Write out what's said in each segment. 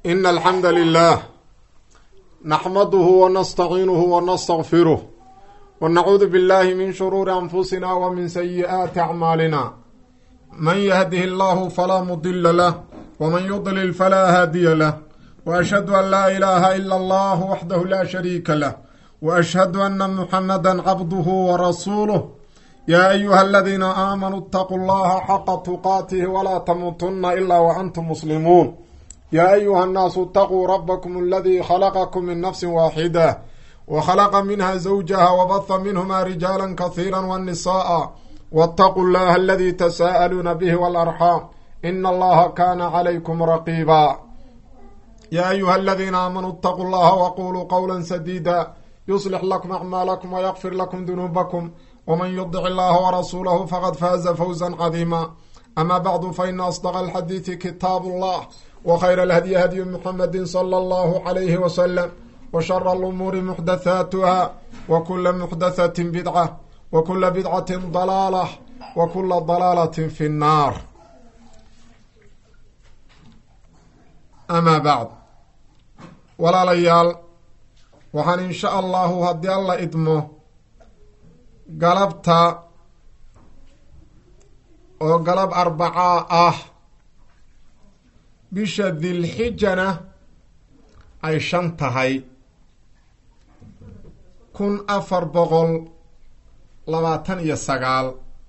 إن الحمد لله نحمده ونستعينه ونستغفره ونعوذ بالله من شرور أنفسنا ومن سيئات أعمالنا من يهده الله فلا مضل له ومن يضلل فلا هادي له وأشهد أن لا إله إلا الله وحده لا شريك له وأشهد أن محمدا عبده ورسوله يا أيها الذين آمنوا اتقوا الله حق تقاته ولا تموتن إلا وأنتم مسلمون يا أيها الناس اتقوا ربكم الذي خلقكم من نفس واحدة وخلق منها زوجها وبث منهما رجالا كثيرا والنساء واتقوا الله الذي تساءلون به والأرحام إن الله كان عليكم رقيبا يا أيها الذين آمنوا اتقوا الله وقولوا قولا سديدا يصلح لكم أعمالكم ويغفر لكم ذنوبكم ومن يطع الله ورسوله فقد فاز فوزا عظيما أما بعد فإن أصدق الحديث كتاب الله وخير الهدي هدي محمد صلى الله عليه وسلم وشر الأمور محدثاتها وكل محدثة بدعة وكل بدعة ضلالة وكل ضلالة في النار أما بعد walaalayaal waxaan insha allahu haddii alla idmo galabta oo galab arbacaa ah bisha dilxijana ay shan tahay kun afar boqol labaatan iyo sagaal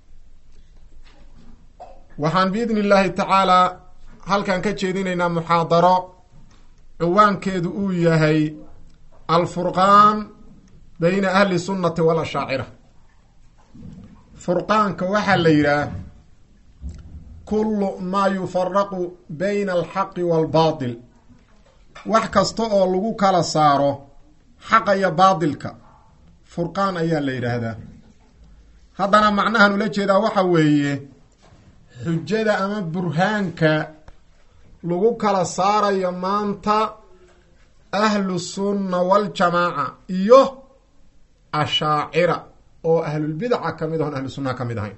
waxaan biidni illaahi tacaalaa halkan ka jeedinaynaa muxaadaro ciwaankeedu uu yahay alfurqaan bayna ahli sunnati walashaacira furqaanka waxaa la yidhaah kullu maa yufaraqu bayna alxaqi waalbaatil wax kasta oo lagu kala saaro xaqa iyo baatilka furqaan ayaa la yidhaahdaa haddana macnahan ula jeedaa waxa weeye xujada ama burhaanka lagu kala saarayo maanta ahlu sunna waljamaaca iyo ashaacira oo ahlulbidaca ka mid ahon ahlu sunnaha ka mid ahayn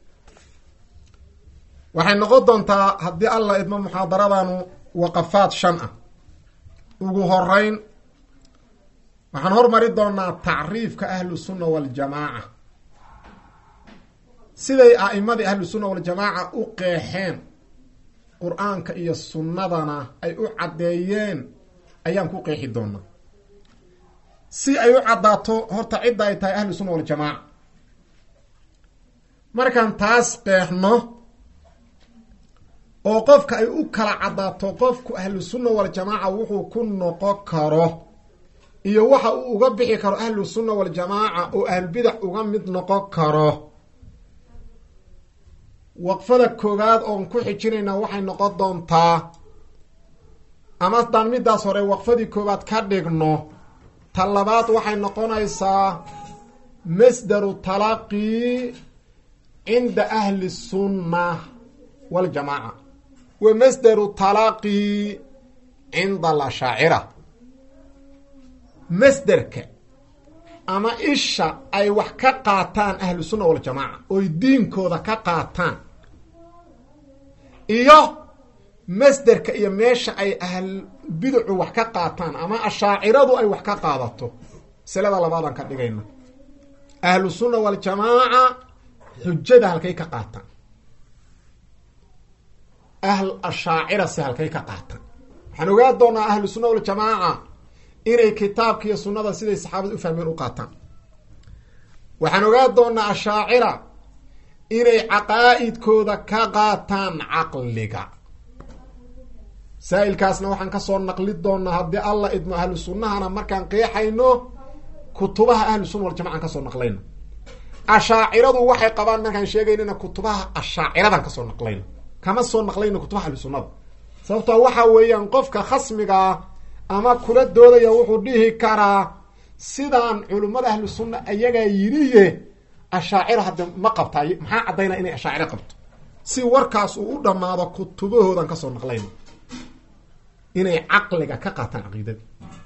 waxay noqon doontaa haddii alla idmo muxaadaradanu waqafaad shan ah ugu horeyn waxaan hormari doonaa tacriifka ahlu sunna waljamaaca siday a'imadii ahlu sunna waljamaaca u qeexeen qur-aanka iyo sunnadana ay u caddeeyeen ayaan ku qeexi doonaa si ay u caddaato horta cidda ay tahay ahlu sunna waljamaaca markaan taas qeexno oo qofka ay u kala caddaato qofku ahlu sunna waljamaaca wuxuu ku noqon karo iyo waxa uu uga bixi karo ahlu sunna waljamaaca oo ahlubidac uga mid noqon karo waqfada koowaad oon ku xijinayna waxay noqon doontaa ama haddaan midaas hore waqfadii koowaad ka dhigno ta labaad waxay noqonaysaa masdaru talaqii cinda ahli sunna waljamaaca wa masdaru talaqii cinda alashaacira masderka ama isha ay wax ka qaataan ahlu sunna waljamaaca oy diinkooda ka qaataan iyo masderka iyo meesha ay ahl biducu wax ka qaataan ama ashaaciradu ay wax ka qaadato masalada labaadaan ka dhigayna ahlu sunna waljamaaca xujada halkay ka qaataan ahl ashaacira si halkay ka qaataan waxaan ogaa doonaa ahlu sunna waljamaaca inay kitaabka iyo sunnada siday saxaabada u fahmeen u qaataan waxaan ogaa doonaa ashaacira inay caqaa'idkooda ka qaataan caqliga saa-ilkaasna waxaan kasoo naqli doonaa haddii alla idmo ahlu sunnahana markaan qeexayno kutubaha ahlu sunna waljamacan kasoo naqlayno ashaaciradu waxay qabaan markaan sheegaynana kutubaha ashaaciradan kasoo naqlayno kama soo naqlayno kutubaha ahlu sunnada sababtoo waxa weeyaan qofka khasmigaa ama kula doodaya wuxuu dhihi karaa sidaan culimmada ahlu sunna ayagaa yidhiye ashaacira hadda ma qabtaa maxaa caddaynaa inay ashaaciro qabto si warkaas uu u dhammaado kutubahoodan kasoo naqlayno inay caqliga ka qaataan caqiidada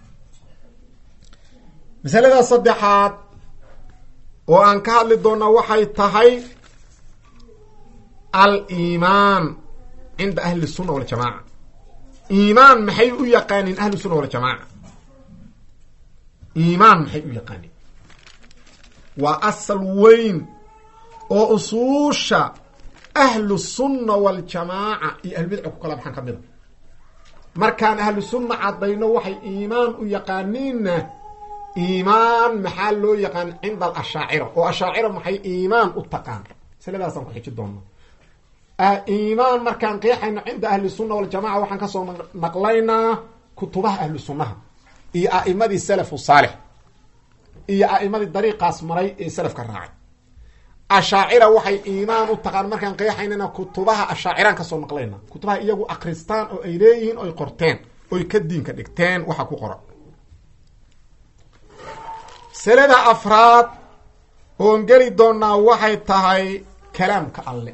masalada saddexaad oo aan ka hadli doonaa waxay tahay al iimaan cinda ahli sunna waljamaaca iimaan maxay u yaqaaniin ahlu sunna waljamaaca iimaan maxay u yaqaaniin waa asal weyn oo usuusha ahlu sunna waljamaaca iyo ahlubidca ku kala baxaan ka mida markaan ahlu sunna caddayno waxay iimaan u yaqaaniinna iimaan maxaa loo yaqaan cinda alashaacira oo ashaacira maxay iimaan u taqaan masaladaasaan ku xiji doona iimaan markaan qeexayno cinda ahli sunna waljamaca waxaan kasoo naqlaynaa kutubaha ahlu sunnaha iyo a'imadii salafu saalix iyo a'imadii dariiqaas maray ee salafka raacay ashaacira waxay iimaan u taqaan markaan qeexaynana kutubaha ashaaciraan kasoo naqlayna kutubaha iyagu akristaan oo ay leeyihiin oy qorteen oy ka diinka dhigteen waxa ku qoran masalada afraad oon geli doonaa waxay tahay kalaamka alle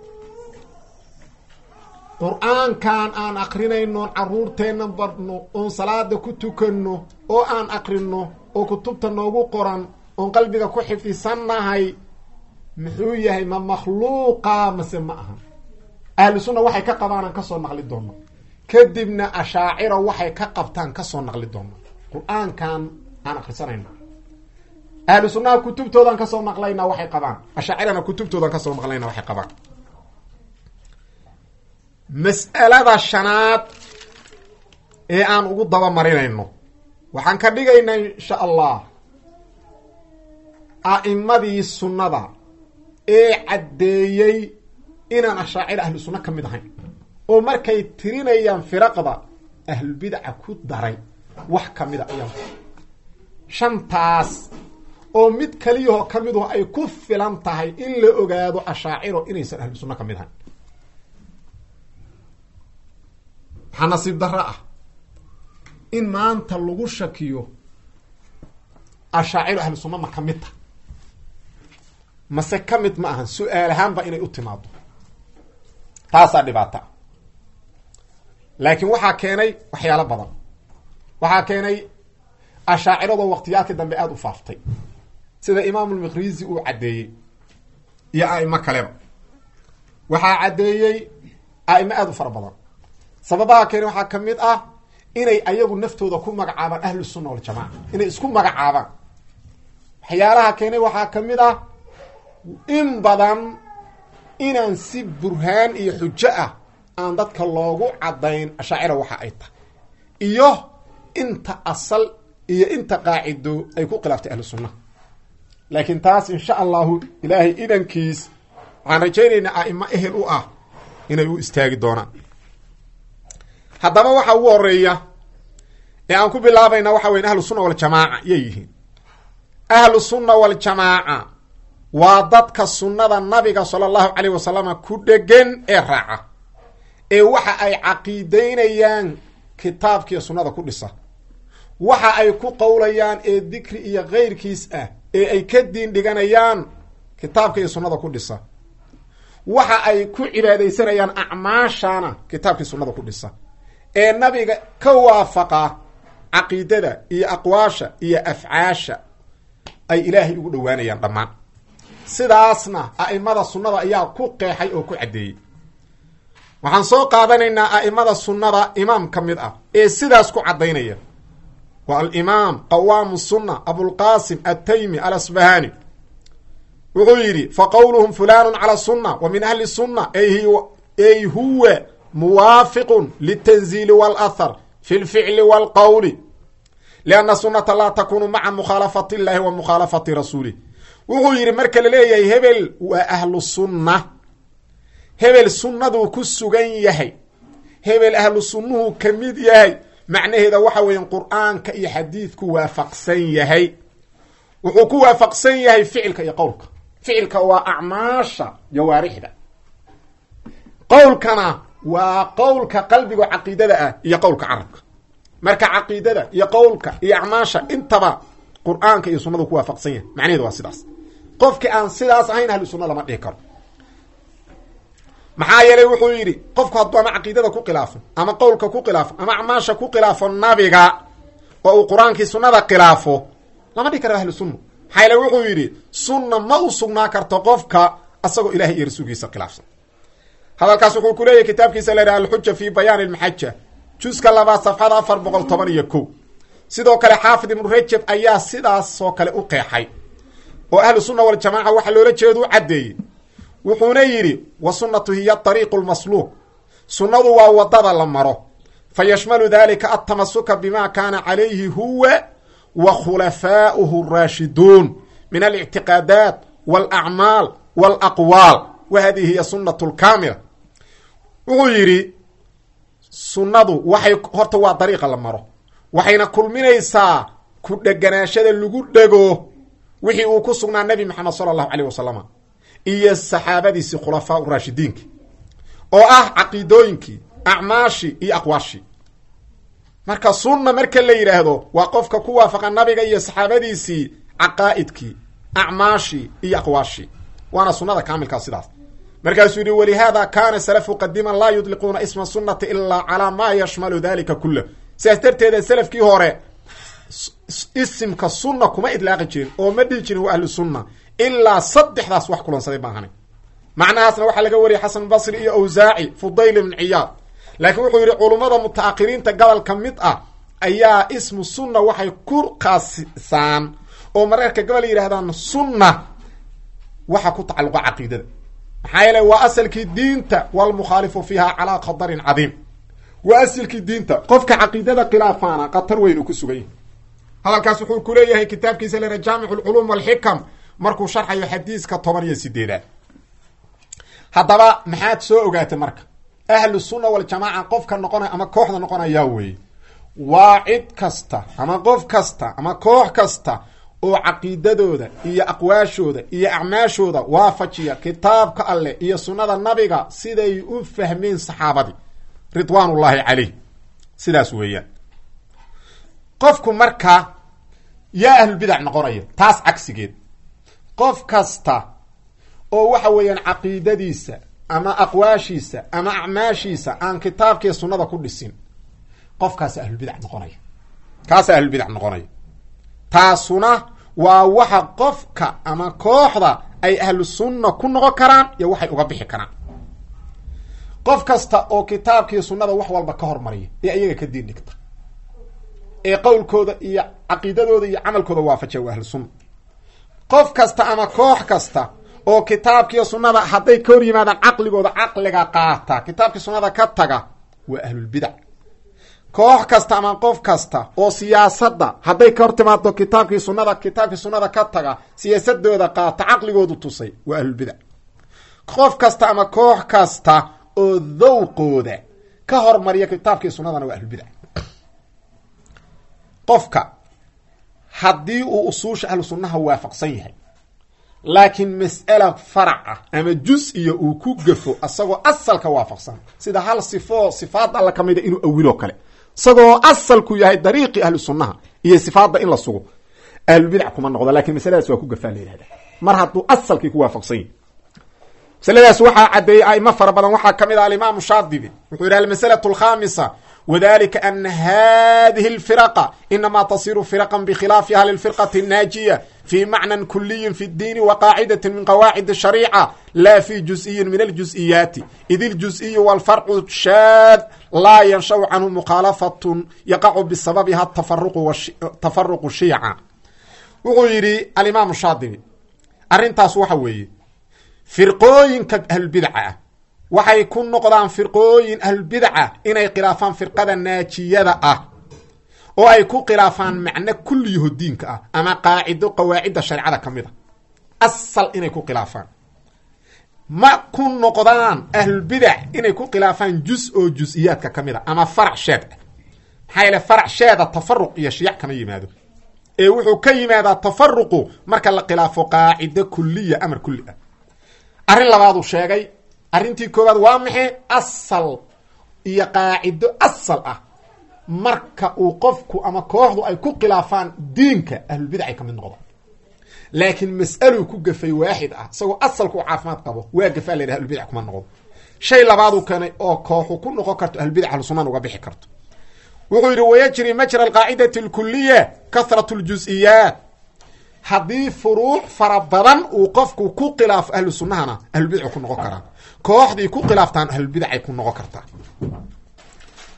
qur-aankan aan akrinaynoon caruurteenna barno oon salaada ku tukanno oo aan akrino oo kutubta noogu qoran oon qalbiga ku xifdisannahay muxuu yahay ma makhluuqa mase ma aha ahlu sunna waxay ka qabaanaan kasoo naqli doona kadibna ashaacira waxay ka qabtaan kasoo naqli doona qur-aankan aan akrisanayno ahlu sunnaha kutubtoodan kasoo naqlaynaa waxay qabaan ashaacirana kutubtoodan kasoo naqlaynaa waxay qabaan mas'alada shanaad ee aan ugu daba marinayno waxaan ka dhigaynaa insha allah a'imadii sunnada ee caddeeyey inaan ashaacira ahlu sunna ka mid ahayn oo markay tirinayaan firaqda ahlulbidaca ku daray wax ka mida ayaan shantaas oo mid kaliyahoo ka miduhu ay ku filan tahay in la ogaado ashaaciro inaysan ahlu sunna ka mid ahayn waxaa nasiib darro ah in maanta lagu shakiyo ashaaciru ahlu sunna ma ka mid ta mase ka mid ma ahan su-aal ahaanba inay u timaado taasaa dhibaata laakiin waxaa keenay waxyaalo badan waxaa keenay ashaaciradoo waqtiyaadka dambe aada u faaftay sida imaamulmiqrizi uu caddeeyey iyo a'imo kaleba waxaa caddeeyey a'imo aada u fara badan sababaha keene waxaa ka mid ah inay ayagu naftooda ku magacaabaan ahlu sunna waljamaca inay isku magacaabaan waxyaalaha keenay waxaa ka mid ah in badan inaan si burhaan iyo xujo ah aan dadka loogu caddayn ashaacira waxa ay tahay iyo inta asal iyo inta qaacido ay ku khilaaftay ahlu sunnaha laakiin taas insha allahu ilaahay idankiis waxaan rajaynaynaa a'imo ehel u ah inay u istaagi doonaan haddaba waxa ugu horeeya ee aan ku bilaabayna waxa weya ahlu sunna waljamaaca yay yihiin ahlu sunna waljamaaca waa dadka sunnada nabiga sala allahu calayh wasalama ku dhegan ee raaca ee waxa ay caqiideynayaan kitaabkiiyo sunnada ku dhisa waxa ay ku qowlayaan ee dikri iyo keyrkiis ah ee ay ka diin dhiganayaan kitaabka iyo sunnada ku dhisa waxa ay ku cibaadaysanayaan acmaashana kitaabkii sunnada ku dhisa ee nabiga ka waafaqa caqiidada iyo aqwaasha iyo afcaasha ay ilaahay ugu dhowaanayaan dhammaan sidaasna a'imada sunnada ayaa ku qeexay oo ku caddeeyey waxaan soo qaadanaynaa a'imada sunnada imaam ka mid ah ee sidaas ku caddaynaya waa alimaam qawaamu sunna abulqaasim altaymi alasbahani wuxuu yidhi fa qowluhum fulanu cala sunna wa min ahli sunna ay huwa muwaafiqun litanziili wاlahar fi lficli wاlqowli lianna sunnata laa takunu maca mukhaalafati illahi wa mukhaalafati rasuulih wuxuu yidhi marka la leeyahay hebel waa ahlu sunna hebel sunnaduu ku sugan yahay hebel ahlu sunnuhu ka mid yahay macnaheeda waxa weeya qur-aanka iyo xadiidku waafaqsan yahay wuxuu ku waafaqsan yahay ficilka iyo qowlka ficilka waa acmaasha jawaarixda qowlkana waa qowlka qalbiga caqiidada ah iyo qowlka carabka marka caqiidada iyo qowlka iyo acmaasha intaba qur-aanka iyo sunnadu ku waafaqsan yahay macnaheeda waa sidaas qofki aan sidaas ahayn ahlu sunna lama dhihi karo maxaa yeelay wuxuu yidhi qofku hadduu ama caqiidada ku khilaafo ama qowlka ku khilaafo ama acmaasha ku khilaafo nabiga oo uu qur-aankii sunnada khilaafo lama dhihi karo ahlu sunna maxaa yeele wuxuu yidhi sunna ma u sugnaa karto qofka asagoo ilahay iyo rasuulkiisa khilaafsan hadalkaas wuxuu ku leeyahy kitaabkiisa la yidhaha alxuja fi bayaan almaxaja juska labaad safxada afar boqol toban iyo ko sidoo kale xaafid ibnu rajab ayaa sidaasoo kale u qeexay oo ahlu sunna waljamaaca waxa loola jeedo u caddeeyey wuxuuna yidhi wa sunnatu hiya ariiqu lmasluuq sunnadu waa wadada la maro fa yashmalu dalika altamasuka bima kaana calayhi huwa wa khulafaa'uhu raashiduun min alictiqaadaat walacmaal walaqwaal wa hadihi hiya sunnatu lkaamila wuxuu yidhi sunnadu waxay horta waa dariiqa la maro waxayna kulminaysaa ku dheganaashada lagu dhego wixii uu ku sugnaa nebi maxamed sala allahu caleyh wasalama iyo saxaabadiisii khulafaa raashidiinki oo ah caqiidooyinkii acmaashii iyo aqwaashii marka sunna marka la yidhaahdo waa qofka ku waafaqa nabiga iyo saxaabadiisii caqaa'idkii acmaashii iyo aqwaashii waana sunnada kaamilkaa sidaas markaasuu yihi walihaada kaana salafu qadiman laa yudliquuna isma sunnati ilaa calaa maa yashmalu dalika kulah sidaas darteeda selafkii hore isimka sunna kuma idlaaqi jirin oo ma dhihi jirin waa ahlu sunna ilaa saddexdaas wax kulansaday maahanay macnahaasna waxaa laga wariyay xasan basri iyo awsaaci fudayl ibn ciyaad laakiin wuxuu yidhi culummada mutaahiriinta gobolka mid ah ayaa ismu sunna waxay ku kaasisaan oo mararka gobol yidhahdaan sunna waxa ku tacalluqa caqiidada maxaa yeele waa asalkii diinta walmukhaalifu fiiha calaa khadarin cadiim waa asalkii diinta qofka caqiidada khilaafaana khatar weyn uu ku sugan yahay hadalkaas wuxuu ku leeyahay kitaabkiisa lera jaamic lculuum walxikam markuu sharxayo xadiiska toban iyo sideedaad haddaba maxaad soo ogaatay marka ahlu sunna waljamaaca qofka noqonaya ama kooxda noqonayaa weeye waa cid kasta ama qof kasta ama koox kasta oo caqiidadooda iyo aqwaashooda iyo acmaashooda waafajiya kitaabka alleh iyo sunnada nabiga siday u fahmeen saxaabadii ridwaan ullaahi caleyh sidaas weeyaan qofku marka yaa ahlulbidac noqonaya taas cagsigeed qof kasta oo waxa weeyaan caqiidadiisa ama aqwaashiisa ama acmaashiisa aan kitaabkiiyo sunnada ku dhisin qofkaasa ahlulbidac noqonaya kaasa ahlulbidac noqonaya taasuna waa waxa qofka ama kooxda ay ahlu sunna ku noqon karaan iyo waxay uga bixi karaan qof kasta oo kitaabkiiyo sunnada wax walba ka hormariya ee ayaga ka diin dhigta ee qowlkooda iyo caqiidadooda iyo camalkooda waafajiya waa ahlu sunna qof kasta ama koox kasta oo kitaabkiiyo sunnada hadday ka hor yimaadaan caqligooda caqliga qaata kitaabkii sunnada ka taga waa ahlulbidac koox kasta ama qof kasta oo siyaasadda hadday ka hor timaado kitaabkii sunnada kitaabkii sunnada ka taga siyaasadooda qaata caqligoodu tusay waa ahlulbidac qof kasta ama koox kasta oo dawqooda ka hormariya kitaabkii sunnadana waa ahlulbidac qofka haddii uu usuusha ahlu sunnaha waafaqsan yahay laakiin mas'ala farac ah ama jus-iya uu ku gafo isagoo asalka waafaqsan sida hal sifoo sifaad alla ka mida inuu awiloo kale isagoo asalku yahay dariiqii ahlu sunnaha iyo sifaadda in la sugo ahlulbidac kuma noqdo lakin masaladaas waa ku gafaa la yihahda mar hadduu asalkii ku waafaqsan yahy masaladaas waxaa caddeeyey aimo fara badan waxaa ka mid ah alimaamu shaadibi wuxuu yidhi almasalatu alkhamisa wdalika ana hadihi اlfiraqa inama tasiru firaqan bkhilaafiha lilfirqati الnaajiya fi macnan kuliyin fi اdiini waqaacidati min qawaacid الshariica la fi juز'iyin min اljuz'iyaati id اljuz'iyu wاlfarcu shaad laa yanshaw canhu mukhaalafatn yaqacu bisababiha tafaruqu shiica wuxuu yidhi alimaam shaadibi arrintaas waxa weeye firqooyinka ahlulbidca ah waxay ku noqdaan firqooyin ahlulbidaca inay khilaafaan firqada naajiyada ah oo ay ku khilaafaan macno kulliyaho diinka ah ama qaacido qawaacidda shareecada ka mid a asal inay ku khilaafaan ma ku noqdaan ahlulbidac inay ku khilaafaan jus oo jus-iyaadka ka mid a ama farac sheed ah maxaa yeele farac sheeda tafaruq iyo shiyac kama yimaado ee wuxuu ka yimaadaa tafaruqu marka la khilaafo qaacido kuliya amar kulli ah arrin labaaduu sheegay arrintii koowaad waa maxay asal iyo qaacido asal ah marka uu qofku ama kooxdu ay ku khilaafaan diinka ahlulbidacay ka mid noqdaan laakiin mas'aluu ku gafay waaxid ah isagoo asalku u caafimaad qabo waa gafaa la yidhaha ahlulbidac kuma noqdo shay labaaduu keenay oo kooxu ku noqon karto ahlulbidac ahlusunan uga bixi karto wuxuu yidhi wayajri majra alqaacidati alkuliya kahrat ljus-iyaat haddii furuuc fara badan uu qofku ku khilaafo ahlu sunnahana ahlulbidacu ku noqon karaa kooxdii ku khilaaftaan ahlulbidacay ku noqon kartaa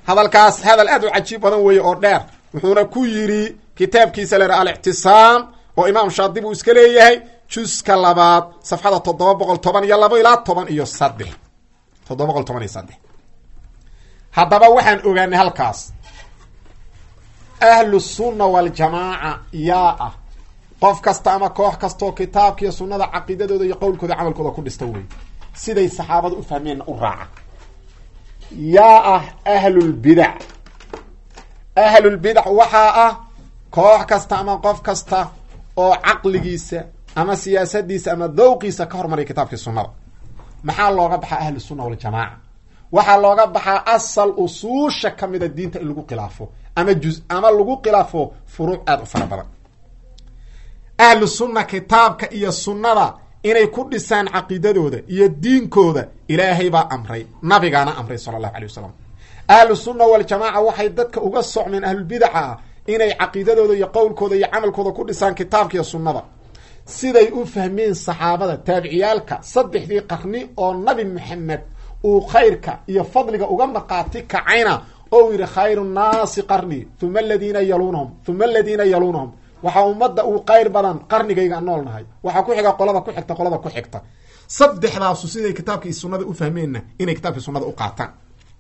hadalkaas hadal aad u cajiib badan weeye oo dheer wuxuuna ku yidhi kitaabkiisa la yidhaha alictisaam oo imaam shaadibi uu iska leeyahay juska labaad safxada toddoba boqol toban iyo labo ilaa toban iyo saddex toddoba boqol toban iyo saddex haddaba waxaan ogaanay halkaas ahlu sunna waljamaaca yaa ah qof kasta ama koox kastaoo kitaabka iyo sunnada caqiidadooda iyo qowlkooda camalkooda ku dhista wey siday saxaabada u fahmeenna u raaca yaa ah ahlulbidac ahlulbidac waxaa ah koox kasta ama qof kasta oo caqligiisa ama siyaasadiisa ama dawqiisa ka hormarya kitaabkii sunnada maxaa looga baxaa ahlu sunna waljamaaca waxaa looga baxaa asal usuusha ka mida diinta in lagu khilaafo ama juz ama lagu khilaafo furuuc aada u fara badan ahlu sunna kitaabka iyo sunnada inay ku dhisaan caqiidadooda iyo diinkooda ilaahay baa amray nabigaana amray sala allahu alay wasalam ahlu sunna waljamaaca waxay dadka uga socmeen ahlulbidaca ah inay caqiidadooda iyo qowlkooda iyo camalkooda ku dhisaan kitaabka iyo sunnada siday u fahmeen saxaabada taabiciyaalka saddexdii qarni oo nabi maxamed uu khayrka iyo fadliga uga marqaati kacayna oo uu yidhi khayru nnaasi qarni uma aladiina yaluunahum uma aladiina yaluunahum waxaa ummadda uu qayr badan qarnigayga nool nahay waxaa ku xiga qolada ku xigta qolada ku xigta saddexdaasu siday kitaabkii sunnada u fahmeenna inay kitaabkii sunnada u qaataan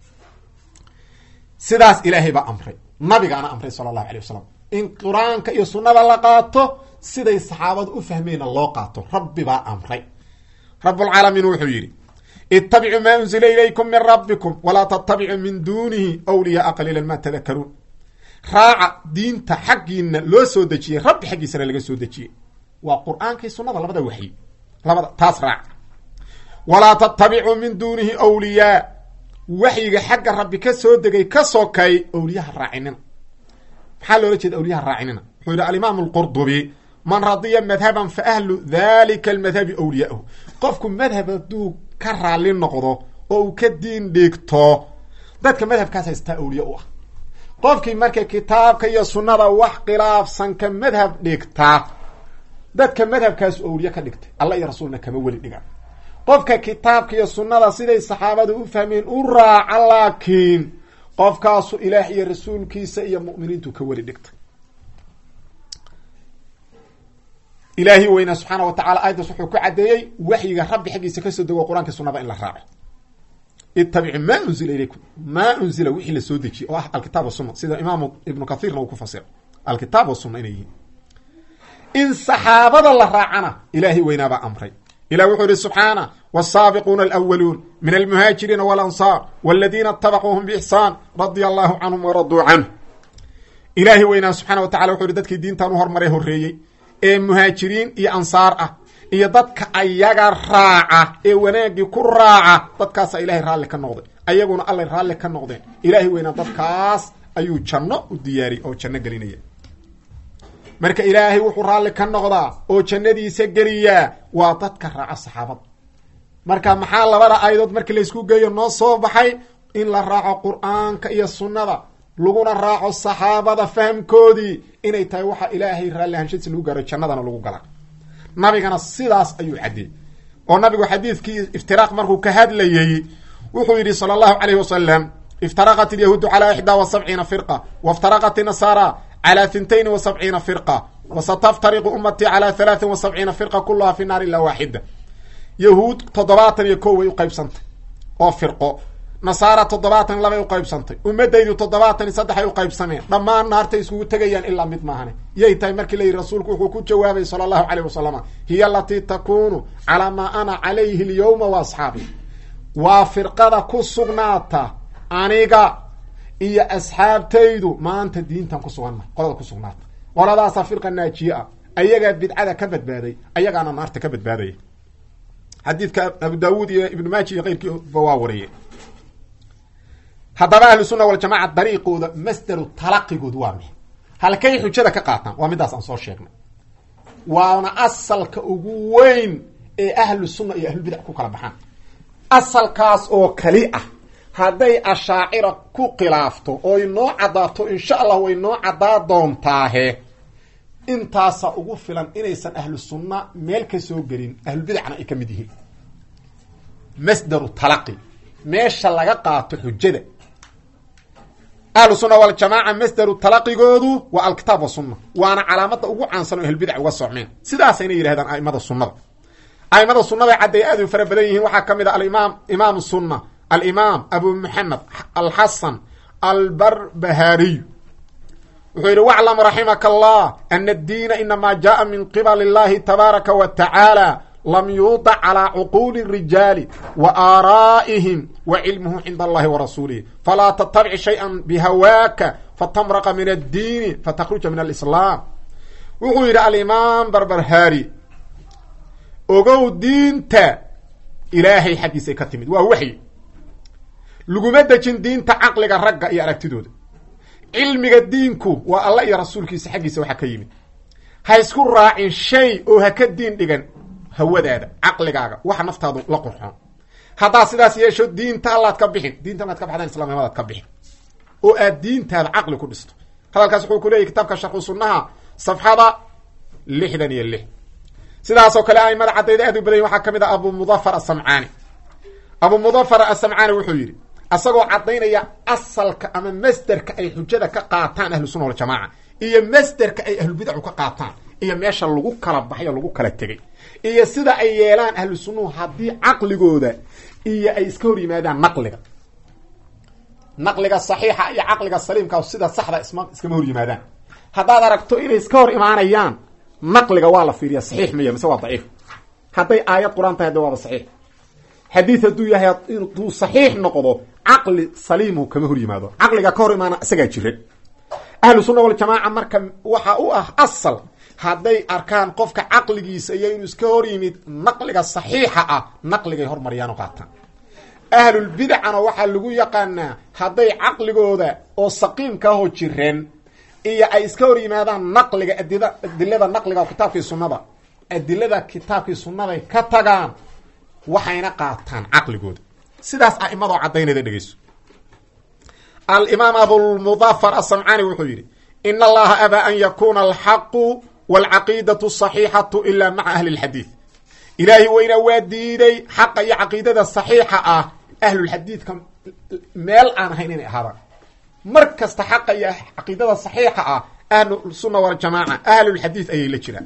sidaas ilaahay baa amray nabigaana amray sala allahu alay wasalam in qur-aanka iyo sunnada la qaato siday saxaabadu u fahmeenna loo qaato rabbi baa amray rabbulcaalamiin wuxuu yidhi itabicuu maa unzila ilaykum min rabbikum walaa tatabicuu min duunihi wliyaaa qaliilan ma tadakaruun raaca diinta xaggiina loo soo dejiyey rabbi xaggiisana laga soo dejiyey waa qur-aankii sunnada labada waxyi labada taas raaca walaa tatabicuu min duunihi wliyaa waxyiga xagga rabbi ka soo degay ka sokay awliyaha raacinina maxaa loola jeeda awliyaha raacinina wuxuu yidhi alimaam alqurdubi man radiya madhaban fa ahlu dalika almadhabi awliyaahu qofku madhab hadduu ka raalli noqdo oo uu ka diin dhigto dadka madhabkaas haystaa awliya u ah qofkii marka kitaabka iyo sunnada wax khilaafsan ka madhab dhigta dadka madhabkaasu awliye ka dhigtay alla iyo rasuulna kama weli dhiga qofka kitaabka iyo sunnada siday saxaabada u fahmeen u raaca laakiin qofkaasu ilaah iyo rasuulkiisa iyo mu'miniintu ka weli dhigtay ilaahi weynaa subxaana wa tacala aayaddaas wuxuu ku caddeeyey waxyiga rabbi xaggiisa kasoo dego qur-aanka sunnada in la raaco ittabicu maa unzila ilaykum maa unzila wixii la soo dejiyey oo ah alkitaab wasunna sida imaamu ibnu kathiirna uu ku fasiro alkitaab wasunna inay yihiin in saxaabada la raacana ilaahay weynaabaa amray ilah wuxuu yihi subxaana wsaabiquuna alwaluun min almuhaajiriina walansaar waladiina itabacuuhum biixsaan radia allahu canhum waraduu canh ilaahay weynaa subxana wa tacala wuxu yihi dadkii diintan u hormaray horreeyey ee muhaajiriin iyo ansaar ah iyo dadka ayaga raaca ee wanaagii ku raaca dadkaasa ilaahay raalli ka noqday ayaguna allay raalli ka noqdeen ilaahay weynaa dadkaas ayuu janno u diyaariyey oo janno gelinaya marka ilaahay wuxuu raalli ka noqdaa oo jannadiisa geliyaa waa dadka raaca saxaabada marka maxaa labada aayadood markii laysku geeyo noo soo baxay in la raaco qur-aanka iyo sunnada laguna raaco saxaabada fahamkoodii inay tahay waxa ilaahay raalli ahanshadiisa lagu gaaro jannadana lagu gala nabigana sidaas ayuu caddeeyey oo nabigu xadiidkii iftiraaq markuu ka hadlayey wuxuu yidhi sala allahu calayhi wasalam iftaraqat ilyahuudu calaa ixdaa wa sabciina firqa waftaraqat inasaara calى hintayn wa sabciina firqa wasataftariqu ummatii calى halaaثin wa sabciina firqa kuluhaa fi naar ilaa waaxida yahuud toddobaatan iyo kow way uqaybsantay oo firqo nasaara toddobaatan labay uqaybsantay ummadaydu toddobaatan iyo saddex ay uqaybsameen dhammaan naartay iskugu tegayaan ilaa mid maahane yay tahay markii la yidhi rasuulku wuxuu ku jawaabay sala allahu caleyh wasalama hiya alatii takunu calaa maa ana calayhi alyawma wa asxaabi waa firqada ku sugnaata aniga iyo asxaabtaydu maanta diintan ku suganna qolada ku sugnaata qoladaasaa firqa naajiye ah ayagaa bidcada ka badbaaday ayagaana naarta ka badbaadaya xadiidka abu daawuud iyo ibnu maaji iyo keyrkiiba waa wariyey haddaba ahlu sunna waljamaca dariiqooda masdaru talaqigood waa mix halkay xujada ka qaataan waa midaas aan soo sheegnay waana asalka ugu weyn ee ahlu sunna iyo ahlubidac ku kala baxaan asalkaas oo kali ah hadday ashaacira ku khilaafto oy noo caddaato insha allah way noo caddaa doontaahe intaasa ugu filan inaysan ahlu sunna meel ka soo gelin ahlubidacna ay ka mid yihiin masdaru talaqi meesha laga qaato xujada ahlu sunna waljamaaca masderu talaqigoodu waa alkitaab wasunna waana calaamada ugu caansan oo ahlbidac uga socmeen sidaasayna yidhahdaan aimada sunnada aimada sunnada cadday aad u fara badan yihiin waxaa ka mid a alimaam imaam sunna alimaam abu maxamed alxasan albarbahariy wuxuu yidhi waclam raximaka allah ana addiina inamaa jaءa min qibali اllahi tabaaraka wa tacaala lam yuudac calىa cuquuli الrijaali wa aaraa'ihim wa cilmuhu cinda allahi wa rasuulihi falaa tattabic shayئa bihawaaka fatamraqa min addiini fatakruja min alislaam wuxuu yidhi alimaam barbarhaari ogow diinta ilaahay xaggiisay ka timid waa waxyi laguma dejin diinta caqliga ragga iyo aragtidooda cilmiga diinku waa alla iyo rasuulkiisa xaggiisa waxaa ka yimid ha isku raacin shay oo ha ka diin dhigan hawadaada caqligaaga waxa naftaadu la qurxoon haddaad sidaas yeesho diinta allaad ka bixin diinta maad ka baxdaan islamnimadaad ka bixin oo aad diintaada caqli ku dhisto hadalkaas wuxuu ku leeyahy kitaabka sharxu sunnaha safxada lixdan iyo lix sidaasoo kale aimada caddayda aad u badanya waxaa ka mid ah abu mudafar asamcaani abu mudafar asamcaani wuxuu yidhi asagoo caddaynaya asalka ama masderka ay xujada ka qaataan ahlu sunna waljamaaca iyo masderka ay ahlubidacu ka qaataan iyo meesha lagu kala baxay oo lagu kala tegay iyo sida ay yeelaan ahlu sunnuhu haddii caqligooda iyo ay iska hor yimaadaan naqliga naqliga saxiixa iyo caqliga saliimka sida saxda isma iskama hor yimaadaan haddaad aragto inay iska hor imaanayaan naqliga waa la fiiriya saxiix maya mise waa daciif hadday aayad qur-aan tahay hadda waaba saxiix xadiid hadduu yahay intuu saxiix noqdo caqli saliimu kama hor yimaado caqliga ka hor imaana isagaa jiran ahlu sunna waljamaaca marka waxa u ah asal hadday arkaan qofka caqligiisa iyo inuu iska hor yimid naqliga saxiixa ah naqligay hormariyaan oo qaataan ahlulbidacana waxaa lagu yaqaanaa hadday caqligooda oo saqiimka ahoo jireen iyo ay iska hor yimaadaan naqliga adida adilada naqliga kitaabkii sunnada adilada kitaabkii sunnaday ka tagaan waxayna qaataan caqligooda sidaas a'imadoo caddaynayda dhegeyso alimaam abulmudafar asamcaani wuxuu yidhi in allaha abaa an yakuuna alxaqu waalcaqiidatu asaxiixatu ilaa maca ahli lxadiid ilaahi weyna waa diiday xaqa iyo caqiidada saxiixa ah ahlulxadiidka meel aan ahayn inay ahaadaan mar kasta xaqa iyo caqiidada saxiixa ah ahlusunna waljamaaca ahlulxadiid ayay la jiraan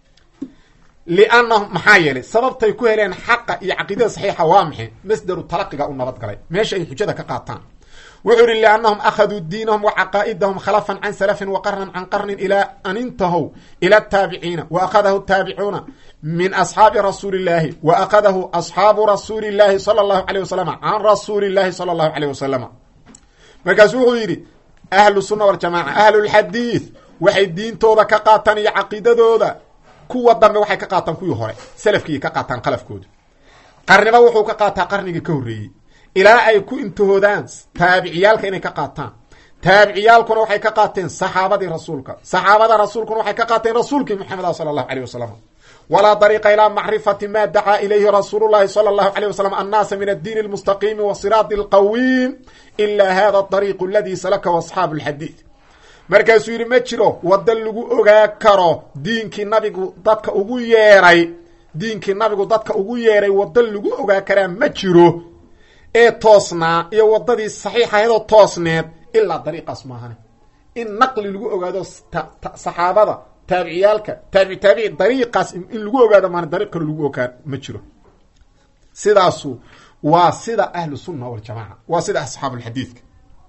liannahum maxaa yeelay sababtay ku heleen xaqa iyo caqiidada saxiixa waa maxay masdaru talaqiga u nabad galay meesha ay xujada ka qaataan wuxuu yihi liannahum akhaduu diinahum wa caqaa'idahum khalafan can salafin wa qarnan can qarnin ilaa an intahow ila ataabiciina wa akhadahu taabicuuna min asxaabi rasuuli illaahi wa akhadahu asxaabu rasuuli illaahi sala allahu alayh wasalama can rasuuli illaahi sala allahu alayh wasalama markaasu wuxuu yidhi ahlu sunna waljamaaca ahlulxadiid waxay diintooda ka qaataan iyo caqiidadooda kuwa dambe waxay ka qaataan kuwii hore salafkiiy ka qaataan qalafkooda qarniba wuxuu ka qaataa qarnigii ka horreeyey ilaa ay ku intahoodaan taabiciyaalka inay ka qaataan taabiciyaalkuna waxay ka qaateen saxaabadii rasuulka saxaabada rasuulkuna waxay ka qaateen rasuulkii maxamed ah sala allahu alayh wasalam walaa dariiqa ilaa macrifati ma dacaa ilayhi rasuulu llahi sala allahu alayh wasalam annaasa min addiini almustaqiimi wa siraati alqawiim ilaa hada dariiqu aladii salakahu asxaabu alxadiid markaasuu yidhi ma jiro wadda lagu ogaa karo diinkii nabigu dadka ugu yeeray diinkii nabigu dadka ugu yeeray wadda lagu ogaa karaa ma jiro ee toosnaa iyo waddadii saxiixahaydoo toosneed ilaa dariiqaas maahane in naqli lagu ogaado saxaabada taabiciyaalka taabici taabici dariiqaas in lagu ogaado maana dariiq kale lagu ogaa ma jiro sidaasu waa sida ahlu sunna waljamaaca waa sida asxaabulxadiidka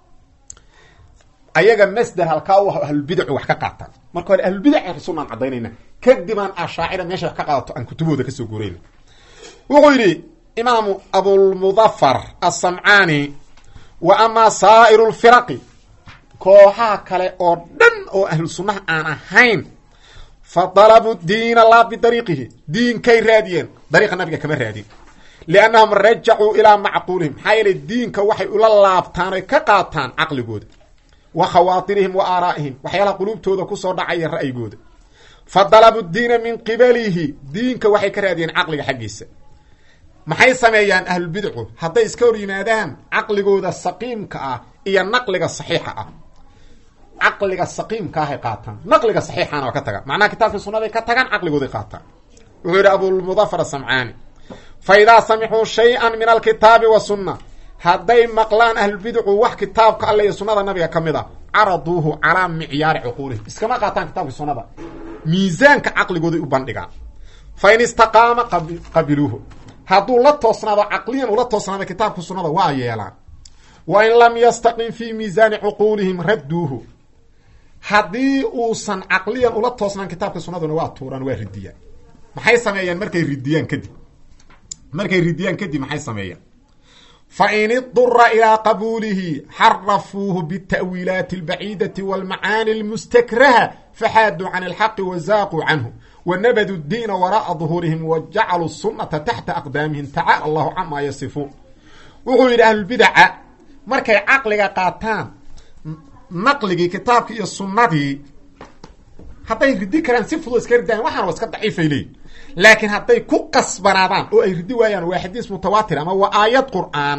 ayaga masder halkaa u ahlulbidacu wax ka qaataan marka hore ahlulbidac sunaan caddaynayna kadibaan ashaacira meesha wax ka qaadato aan kutubooda kasoo guurayna wuxuu yidhi imaamu abulmudafar asamcaani wa amaa saa'iru lfiraqi kooxaha kale oo dhan oo ahlu sunnaha aan ahayn fa dalabu diina laa bidariiqihi diinkay raadiyeen dariiqa nabiga kama raadin liannahum rajacuu ilaa macquulihim maxaa yeelay diinka waxay ula laabtaan oy ka qaataan caqligooda wa khawaatirihim wa aaraa'ihim waxyaalaha quluubtooda kusoo dhacaya ra'yigooda fa dalabu diina min qibalihi diinka waxay ka raadiyeen caqliga xaggiisa maxay sameeyaan ahlulbidcu hadday iska hor yimaadaan caqligooda saqiimka ah iyo naqliga saxiixa ah caqliga saqiimka ahay qaataan naqliga saxiixana waa ka tagaan macnaha kitaabkii sunnaday ka tagaan caqligooday qaataan wuxuu yidhi abulmudafar asamcaani fa idaa samicuu shay-an min alkitaabi wa sunna hadday maqlaan ahlulbidacu wax kitaabka alle iyo sunnada nabiga ka mid a caraduuhu calaa micyaari cuquulihim iskama qaataan kitabka sunnada miisaanka caqligooday u bandhigaan fa in istaqaama qabiluuhu hadduu la toosnaado caqliyan ula toosnaado kitaabka sunnada waa yeelaan wa in lam yastaqim fii miisaani cuquulihim radduuhu haddii uusan caqliyan ula toosnaan kitaabka sunnaduna waa tuuraan waa ridiyaan maxay sameeyaan markay ridiyaan kadib markay ridiyaan kadib maxay sameeyaan fa in idura ilaa qabuulihi xarafuuhu bita'wiilaati albaciidati walmacaani almustakraha faxaaduu can alxaqi wazaaquu canhu wanabaduu diina wara'a duhuurihim wa jacaluu sunnata taxta aqdaamihim tacaala allahu camaa yasifuun wuxuu yidhi ahlulbidaca markay caqliga qaataan naqligii kitaabkii iyo sunnadii hadday ridi karaan si fudud iska ridaan waxaan waa iska daciifay leeyihin laakiin hadday ku qasbanaadaan oo ay ridi waayaan waa xadiis mutawaatir ama waa aayad qur'aan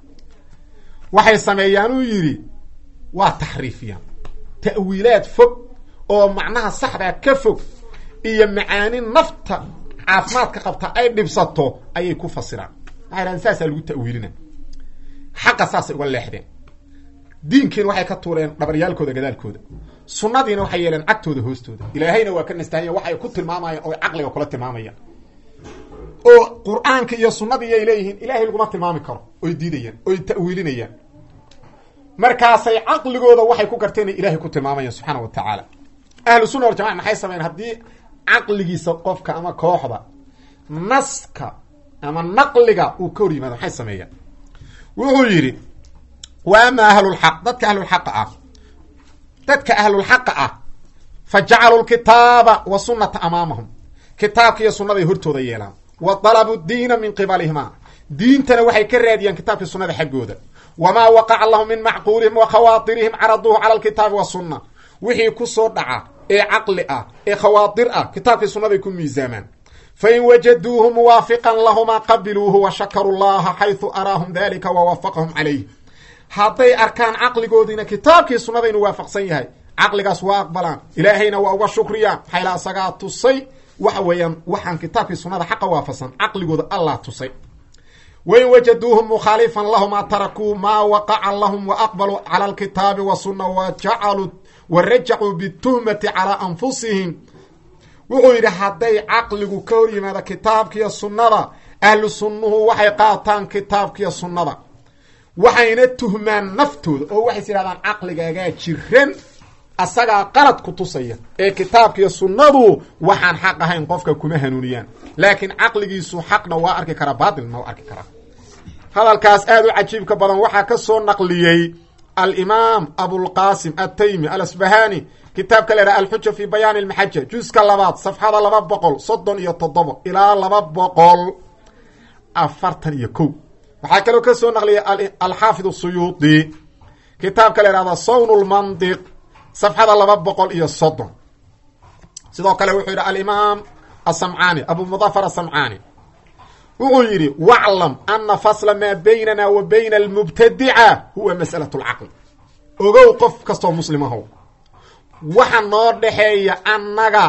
waxay sameeyaan uu yidhi waa taxriifiyaan ta'wiilaad fog oo macnaha saxdaa ka fog iyo macaani nafta caafimaadka qabta ay dhibsato ayay ku fasiraan waxay dhahdeen saasaa lagu ta'wiilina xaqa saasay uga leexdeen diinkiina waxay ka tuureen dhabaryaalkooda gadaalkooda sunnadiina waxay yeeleen cagtooda hoostooda ilaahayna waa ka nastahanya waxay ku tilmaamayaan oo caqliga kula tilmaamayaan oo qur-aanka iyo sunnadii ay leeyihiin ilaahay laguma tilmaami karo oy diidayaan oy ta'wiilinayaan markaasay caqligooda waxay ku garteen ilahay ku tilmaamayaan subxaana wa tacaala ahlu sunna waljamaca maxay sameyen haddii caqligiisa qofka ama kooxda naska ama naqliga uu ka hor yimaado maxay sameeyaan wuxuu yidhi wa ama ahlulxaq dadka ahlulxaqa ah dadka ahlulxaqa ah fa jacaluu lkitaaba wa sunnata amaamahum kitaabka iyo sunnaday hortooda yeelaan wa dalabuu diina min qibalihima diintana waxay ka raadiyaan kitaabkii sunnada xaggooda wamaa waqaca lahum min macquulihim wa khawaatirihim caraduuhu cala alkitaabi wasunna wixii ku soo dhaca ee caqli ah ee khawaatir ah kitaabkii sunnaday ku miisaamaan fain wajaduuhu muwaafiqan lahumaa qabiluuhu wa shakaruu llaha xaysu araahum dalika wa waafaqahum calayh hadday arkaan caqligoodiina kitaabkii sunnada inuu waafaqsan yahay caqligaas waa aqbalaan ilaahayna waa uga shukriyaan maxayla asagaa tusay waxa weeyaan waxaan kitaabkii sunnada xaqa waafaqsan caqligooda allah tusay wain wajaduuhum mukhaalifan lahumaa tarakuu maa waqaca lahum wa aqbaluu cala alkitaabi wasunna wa jacaluu wa rajacuu bituhmati calaa anfusihim wuxuu yidhi hadday caqligu ka hor yimaado kitaabkiiyo sunnada ahlu sunnuhu waxay qaataan kitaabkiiyo sunnada waxayna tuhmaan naftooda oo waxays yidhahdaan caqligaagaa jiran asagaa qalad ku tusaya ee kitaabkiiyo sunnadu waxaan xaq ahayn qofka kuma hanuuniyaan laakiin caqligiisu xaqna waa arki karaa baatilna waa arki karaa hadalkaas aad u cajiibka badan waxaa ka soo naqliyey alimaam abulqaasim ataymi alasbahani kitaabka la idhaha alxuja fi bayaani almaxaja juska labaad safxada laba boqol soddon iyo toddobo ilaa laba boqol afartan iyo kow waxaa kaloo ka soo naqliyay alxaafid suyuudi kitaabka la ihahda sawn lmandiq safxada laba boqol iyo soddon sidoo kale wuxuu yidhi alimaam asamcaani abu mudafar asamcaani wuxuu yidhi waclam ana fasla maa baynana wa bayna almubtadica huwa mas'alat lcaql ogow qof kastoo muslimahow waxa noo dhexeeya annaga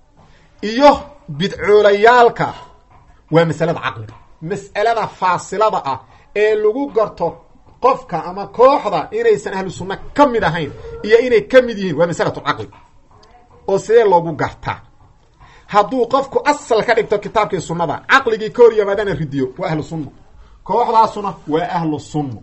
iyo bidcoolayaalka waa masalada caqliga mas'alada faasilada ah ee lagu garto qofka ama kooxda inaysan ahlu sunna ka mid ahayn iyo inay ka mid yihiin waa masalatulcaqli oo sidee loogu gartaa hadduu qofku asal ka dhigto kitaabkii sunnada caqligii ka hor yimaadana ridiyo waa ahlu sunna kooxdaasuna waa ahlu sunna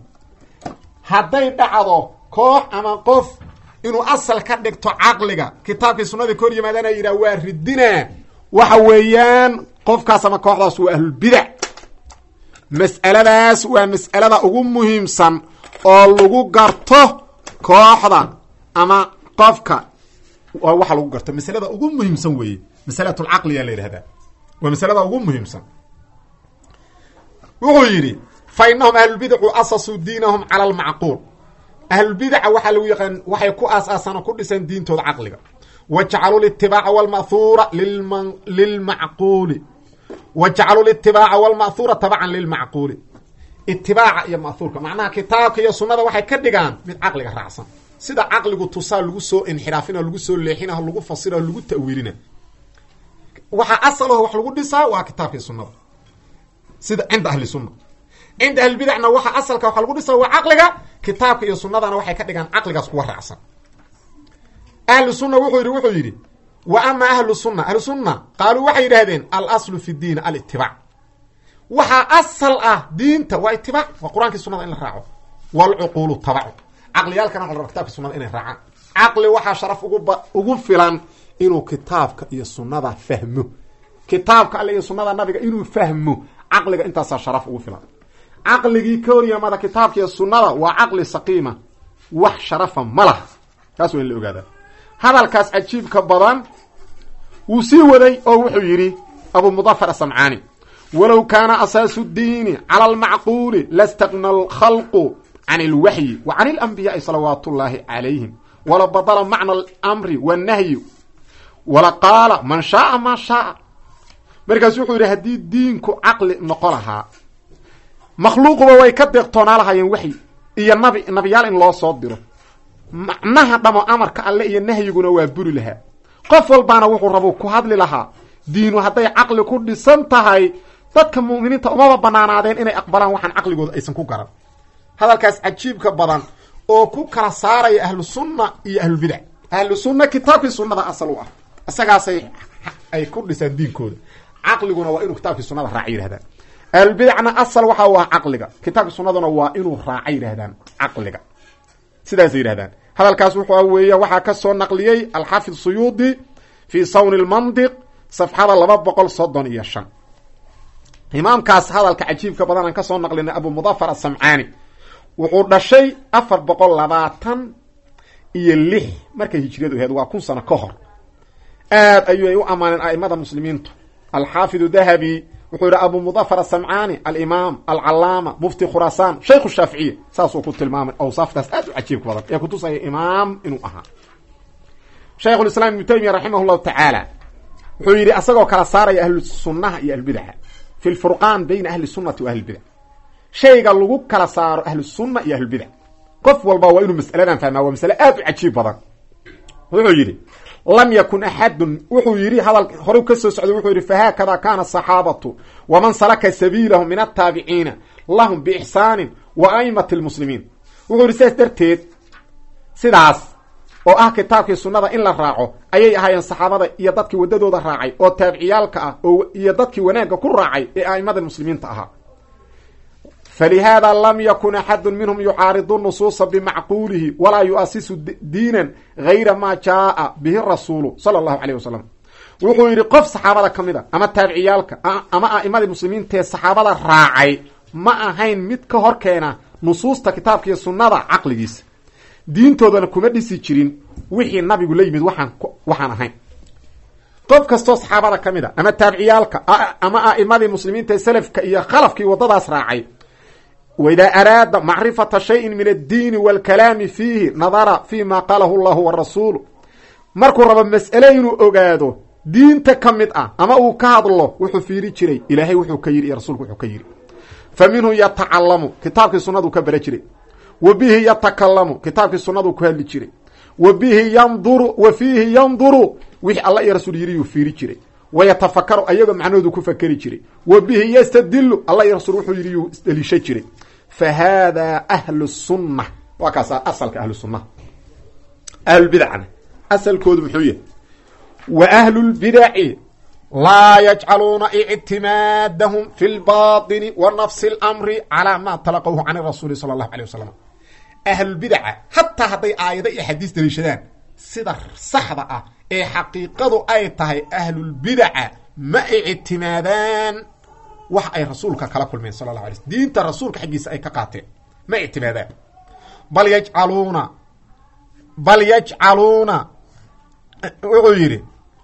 hadday dhacdo koox ama qof inuu asal ka dhigto caqliga kitaabkii sunnadii ka hor yimaadana yidhah waa ridina waxa weeyaan qofkaas ama kooxdaas waa ahlulbidac mas'aladaas waa mas'alada ugu muhiimsan oo lagu garto kooxda ama qofka waa waxa lagu garto masalada ugu muhiimsan weeye masalatulcaqliyaa la yidhahdaa waa masalada ugu muhiimsan wuxuu yidhi fa inahum ahlulbidacu asasuu diinahum cala almacquul ahlulbidaca waxaa lagu yaqaan waxay ku aas-aasan oo ku dhisan diintooda caqliga wa jacaluu litibaaca walma'huura lilmacquuli wa jacaluu litibaaca walma'huura tabacan lilmacquuli itibaaca iyo ma'huurka macnaha kitaabka iyo sunnada waxay ka dhigaan mid caqliga raacsan sida caqligu tusaa lagu soo inxiraafina lagu soo leexina lagu fasira lagu ta'wiilina waxaa asalaho wax lagu dhisaa waa kitaabkii sunnada sida cinda ahli sunna cinda ahlibidacna waxa asalka waxa lagu dhisa waa caqliga kitaabka iyo sunnadana waxay ka dhigaan caqligaas kuwa raacsan ahlu sunna wuxuu yidhi wuxuu yidhi wa ama ahlu sunna ahlu sunna qaaluu waxay yidhahdeen alaslu fi diin alitibaac waxaa asal ah diinta waa itibaac waa qur-aankii sunada in la raaco walcuquulu tabacu caqliyaalkana waxa la raba kitabka sunada inay raacaan caqli waxaa sharaf uguba ugu filan inuu kitaabka iyo sunnada fahmo kitaabka alle iyo sunnada nabiga inuu fahmo caqliga intaasaa sharaf ugu filan caqligii ka horyamada kitaabka iyo sunnada waa caqli saqiima wax sharafa ma laha taas waa in la ogaadaa hadalkaas cajiibka badan wuu sii waday oo wuxuu yidhi abu mudafar asamcaani walow kaana asaasu diini cala almacquuli lastaqna alkhalqu can alwaxyi wa can alanbiyaai salawaat ullaahi calayhim wala badala macna alamri wannahyi wala qaala man shaaa maa shaaa markaasu wuxuu yidhi haddii diinku caqli noqo lahaa makhluuquba way ka deeqtoonaa lahaayeen waxyi iyo nabi nabiyaal in loo soo diro macnaha dhamo amarka alle iyo nahyiguna waa buri lahaa qof walbaana wuxuu rabu ku hadli lahaa diinu hadday caqli ku dhisan tahay dadka mu'miniinta umaba banaanaadeen inay aqbalaan waxaan caqligooda aysan ku garan hadalkaas cajiibka badan oo ku kala saaraya ahlu sunna iyo ahlulbidac ahlu sunna kitaabkii sunnada asal u ah isagaasay ay ku dhisaan diinkooda caqliguna waa inuu kitaabkii sunnada raaca yidhahdaan ahlulbidacna asal waxa u ah caqliga kitaabkii sunnaduna waa inuu raaca yidhahdaan caqliga sidaasay yidhahdaan hadalkaas wuxuu weeya waxaa ka soo naqliyey alxaafid suyuudi fii sawni lmandiq safxada laba boqol soddon iyo shan imaamkaas hadalka cajiibka badan aan ka soo naqlinay abu mudafar asamcaani wuxuu dhashay afar boqol labaatan iyo lix markay hijriyadu ahayd waa kun sano ka hor aad ayuu ay u ammaaneen a'imada muslimiintu alxaafidu dahabi wuxuu yidhi abu mudafar asamcaani alimaam alcalaama mufti khuraasaan shaykhu shaaficiya saasuu ku tilmaamay awsaaftaas aad u cajiibka badan ee kutusaya imaam inuu ahaa shaykhulislaam ibnu taymiya raximah llahu tacaala wuxuu yidhi asagoo kala saaraya ahlu sunnaha iyo ahlbidaca fi lfurqaan bayna ahli sunnati wa ahlibidac shayga lagu kala saaro ahlu sunna iyo ahlulbidac qof walba waa inuu mas'aladan fahmaa waa masale aad u cajiib badan wuxuu yidhi lam yakun axadun wuxuu yidhi hadal horey ka soo socday wuxuu yidhi fahaakada kaana asaxaabatu waman salaka sabiilahum min altaabiciina lahum biixsaanin wa aimati lmuslimiin wuxuu yidhi sidaas darteed sidaas oo ah kitaabkii sunnada in la raaco ayay ahaayeen saxaabada iyo dadkii waddadooda raacay oo taabiciyaalka ah oo iyo dadkii wanaagga ku raacay ee a'imada muslimiinta ahaa falihaada lam yakun axadu minhum yucaaridu nusuusa bimacquulihi walaa yu'asisu diinan gayra maa jaaa bihi rasuulu sala allahu caleyh wasalam wuxuu yidhi qof saxaabada ka mid a ama taabiciyaalka ama a'imadii muslimiintaee saxaabada raacay ma ahayn mid ka hor keena nusuusta kitaabka iyo sunnada caqligiisa diintoodana kuma dhisi jirin wixii nabigu la yimid waxaan waxaan ahayn qof kastoo saxaabada ka mid a ama taabiciyaalka ama a'imadii muslimiinta ee salafka iyo khalafkii waddadaas raacay waidaa araada macrifata shayin min addiini waalkalaami fiihi nadara fi ma qaalahu llahu warasuulu markuu rabo mas'ale inuu ogaado diinta ka mid ah ama uu ka hadlo wuxuu fiiri jiray ilaahay wuxuu ka yidhi iyo rasuulku wuxuu ka yidhi fa minhu yatacalamu kitaabkii sunnaduu ka bara jiray wa bihi yatakalamu kitaabkii sunnaduu ku hadli jiray wa bihi yanduru wa fiihi yanduru wixii alla iyo rasuul yidhi yuu fiiri jiray wayatafakaru ayagoo macnahoodu ku fakeri jiray wa bihi yastadilu alla iyo rasuul wuxuu yidhi yuu isdeliisha jiray fa hada ahlu sunna waa kaasa asalka ahlu sunnaha ahlulbidacna asalkoodu muxuu yahay wa ahlulbidaci laa yajcaluuna ictimaadahum fi lbaطini wa nafsi اlamri calaa ma talaqawhu can rasuuli sala allahu alيh wasalam ahlulbidaca hataa hadday aayado iyo xadiis daliishadaan sida saxda ah ee xaqiiqadu ay tahay ahlulbidaca ma ictimaadaan wax ay rasuulka kala kulmeen sala la alay sl diinta rasuulka xaggiisa ay ka qaateen ma ictimaadaan bal yajcaluuna bal yajcaluuna wuxuu yidhi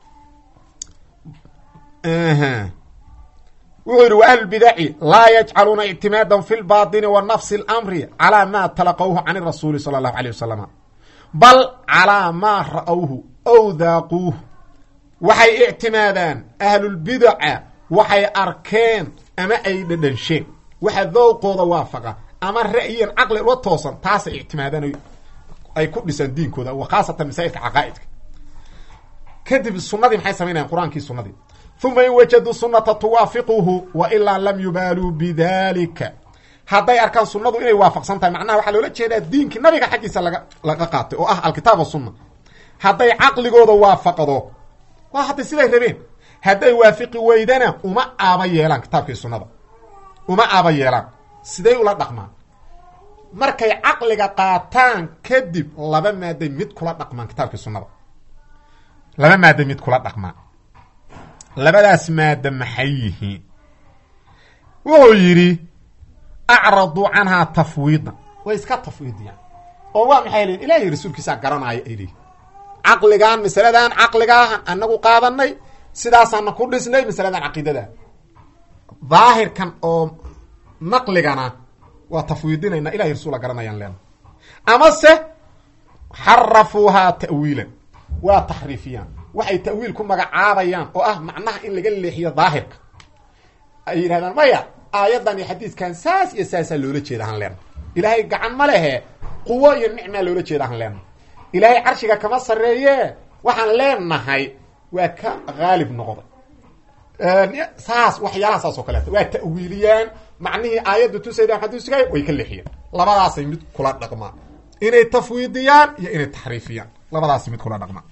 wuxuu yidhi wa ahlulbidaci laa yajcaluuna ictimaadan fi lbaطini wa nafsi اlamri calaa ma talaqawhu can rasuuli sala allahu alيh wasalam bal calaa maa ra'awhu ow daaquuh waxay ictimaadaan ahlulbidaca waxay arkeen ama ay dhadhansheen waxa dowqooda waafaqa ama ra'yiyan caqli ula toosan taasay ictimaadaan ay ku dhisaan diinkooda wa khaasatan masaa'ilka caqaa'idka kadib sunadii maxay samaynayan qur-aankii sunadii uma in wajaduu sunata tuwaafiquhu wa ilaa lam yubaaluu bidalika hadday arkaan sunnadu inay waafaqsan tahay macnaha waxaa loola jeedaa diinkii nabiga xaggiisa laga laga qaatay oo ah alkitaab wasunna hadday caqligooda waafaqdo waa hadday siday rabeen hadday waafiqi weydana uma aaba yeelaan kitaabkii sunnada uma aaba yeelaan siday ula dhaqmaan markay caqliga qaataan kadib laba maaday mid kula dhaqmaan kitaabkii sunnada laba maada mid kula dhaqmaan labadaas maada maxay yihiin wuxuu yidhi acraduu canhaa tafwiidan way iska tafwiidiyaan oo waa maxay lihin ilahiy rasuulkiisaa garanaayo ay lihin caqligan masaladan caqligaahan anagu qaadanay sidaasaana ku dhisnay masaladan caqiidada daahirkan oo naqligana waa tafwiidinayna ilahiy rasuula garanayaan leena amase xarafuuhaa ta'wiilan waa taxriifiyaan waxay ta'wiil ku magacaabayaan oo ah macnaha in laga leexiyo daahirka ay yidhahdaan maya aayaddan iyo xadiidkan saas iyo saasaa loola jeeda han leena ilaahay gacan ma lehe quwo iyo nicmaa loola jeeda han leena ilaahay carshiga kama sarreeye waxaan leenahay waa ka haalib noqday saas waxyaalaha saas oo kaleeta waa ta'wiiliyaan macnihii aayadda tusayda xadiiskay way ka leexiyeen labadaasay mid kula dhaqmaan inay tafwiidiyaan iyo inay taxriifiyaan labadaas mid kula dhaqmaan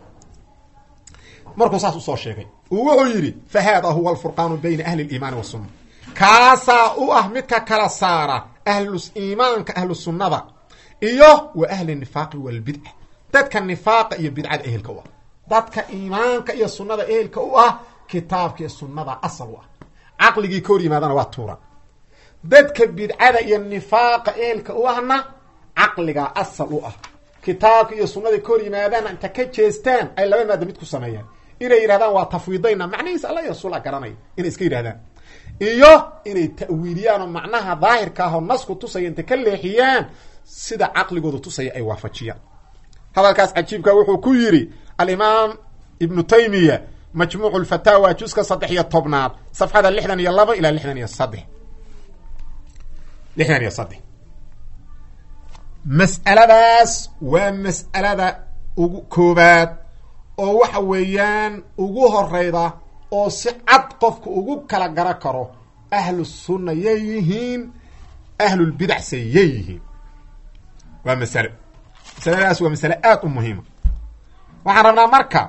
markuu saas usoo sheegay uu wuxuu yidhi fa haada huwa alfurqaanu bayna ahli liimaani wasunna kaasaa u ah midka kala saara ahlu iimaanka ahlu sunnada iyo wa ahli nifaaqi walbidca dadka nifaaqa iyo bidcada ehelka u ah dadka iimaanka iyo sunnada ehelka u ah kitaabka iyo sunnada asal u ah caqligii ka hor yimaadana waa tuura dadka bidcada iyo nifaaqa ehelka u ahna caqligaa asal u ah kitaabka iyo sunnada ka hor yimaadaana inta ka jeestaan ay laba maada mid ku sameeyaan inay yidhahdaan waa tafwiidayna macnihiisa alla iyo rasuula garanaya inay iska yidhahdaan iyo inay ta'wiiliyaan oo macnaha daahirka ah oo nasku tusaya intay ka leexiyaan sida caqligooda tusaya ay waafajiyaan hadalkaas cajiibka wuxuu ku yidhi alimaam ibnu taymiya majmuucu lfataawa juska saddex iyo tobnaad safxada lixdan iyo laba ilaa lixdan iyo saddex lixdan iyo saddex mas'aladaas waa mas'alada ugu koobaad oo waxa weeyaan ugu horeyda oo si cad qofka ugu kala gara karo ahlu sunna yay yihiin ahlulbidacse yay yihiin waa masalo masaladaas waa masale aada u muhiima waxaan rabnaa marka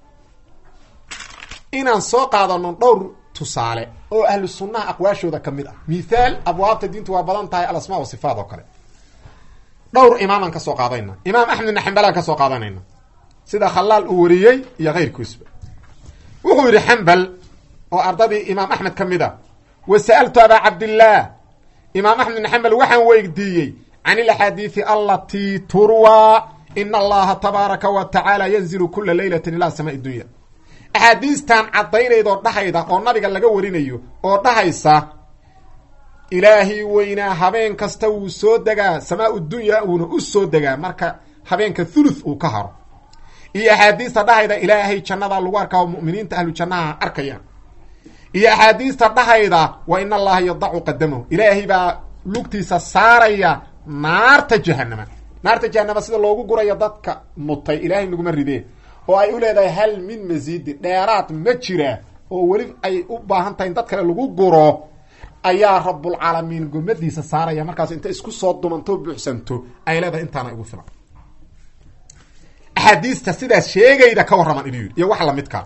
inaan soo qaadano dhowr tusaale oo ahlu sunnaha aqwaashooda ka mid ah mithaal abwaabta diintu waa badan tahay alasmaa wa sifaat oo kale dhowr imaamaan ka soo qaadayna imaam axmed ibn xambalaan ka soo qaadanayna sida khalaal uu wariyey iyo keyrkiisba wuxuu yidhi xambal oo ardadii imaam axmed ka mid a wa sa'altu abaa cabdillaah imaam axmed ibn xambal waxaan weydiiyey can ilaxaadiidi alatii turwaa ina allaha tabaaraka wa tacaala yanzilu kula leylatin ilaa samaai dunya axaadiistan caddaynaydoo dhahayda oo nabiga laga warinayo oo dhahaysa ilaahay weynaa habeen kasta wuu soo degaa samaa dunya wuuna u soo degaa marka habeenka thuluth uu ka haro iyo axaadiista dhahayda ilaahay jannada lagu arkaa oo mu'miniinta ahlu jannaha arkayaan iyo axaadiista dhahayda wa in allaha yadacu qadamahu ilaahay baa lugtiisa saaraya naarta jahanama naarta jahanama sida loogu gurayo dadka mutay ilaahay naguma ridee oo ay u leedahay hal min masiidi dheeraad ma jira oo weli ay u baahan tahay in dad kale lagu guro ayaa rabulcaalamiin gomadiisa saaraya markaas inta isku soo dumanto buuxsanto ay leedahay intaana igu filan axaadiista sidaas sheegayda ka warraman inuu yidhi iyo wax lamidkaa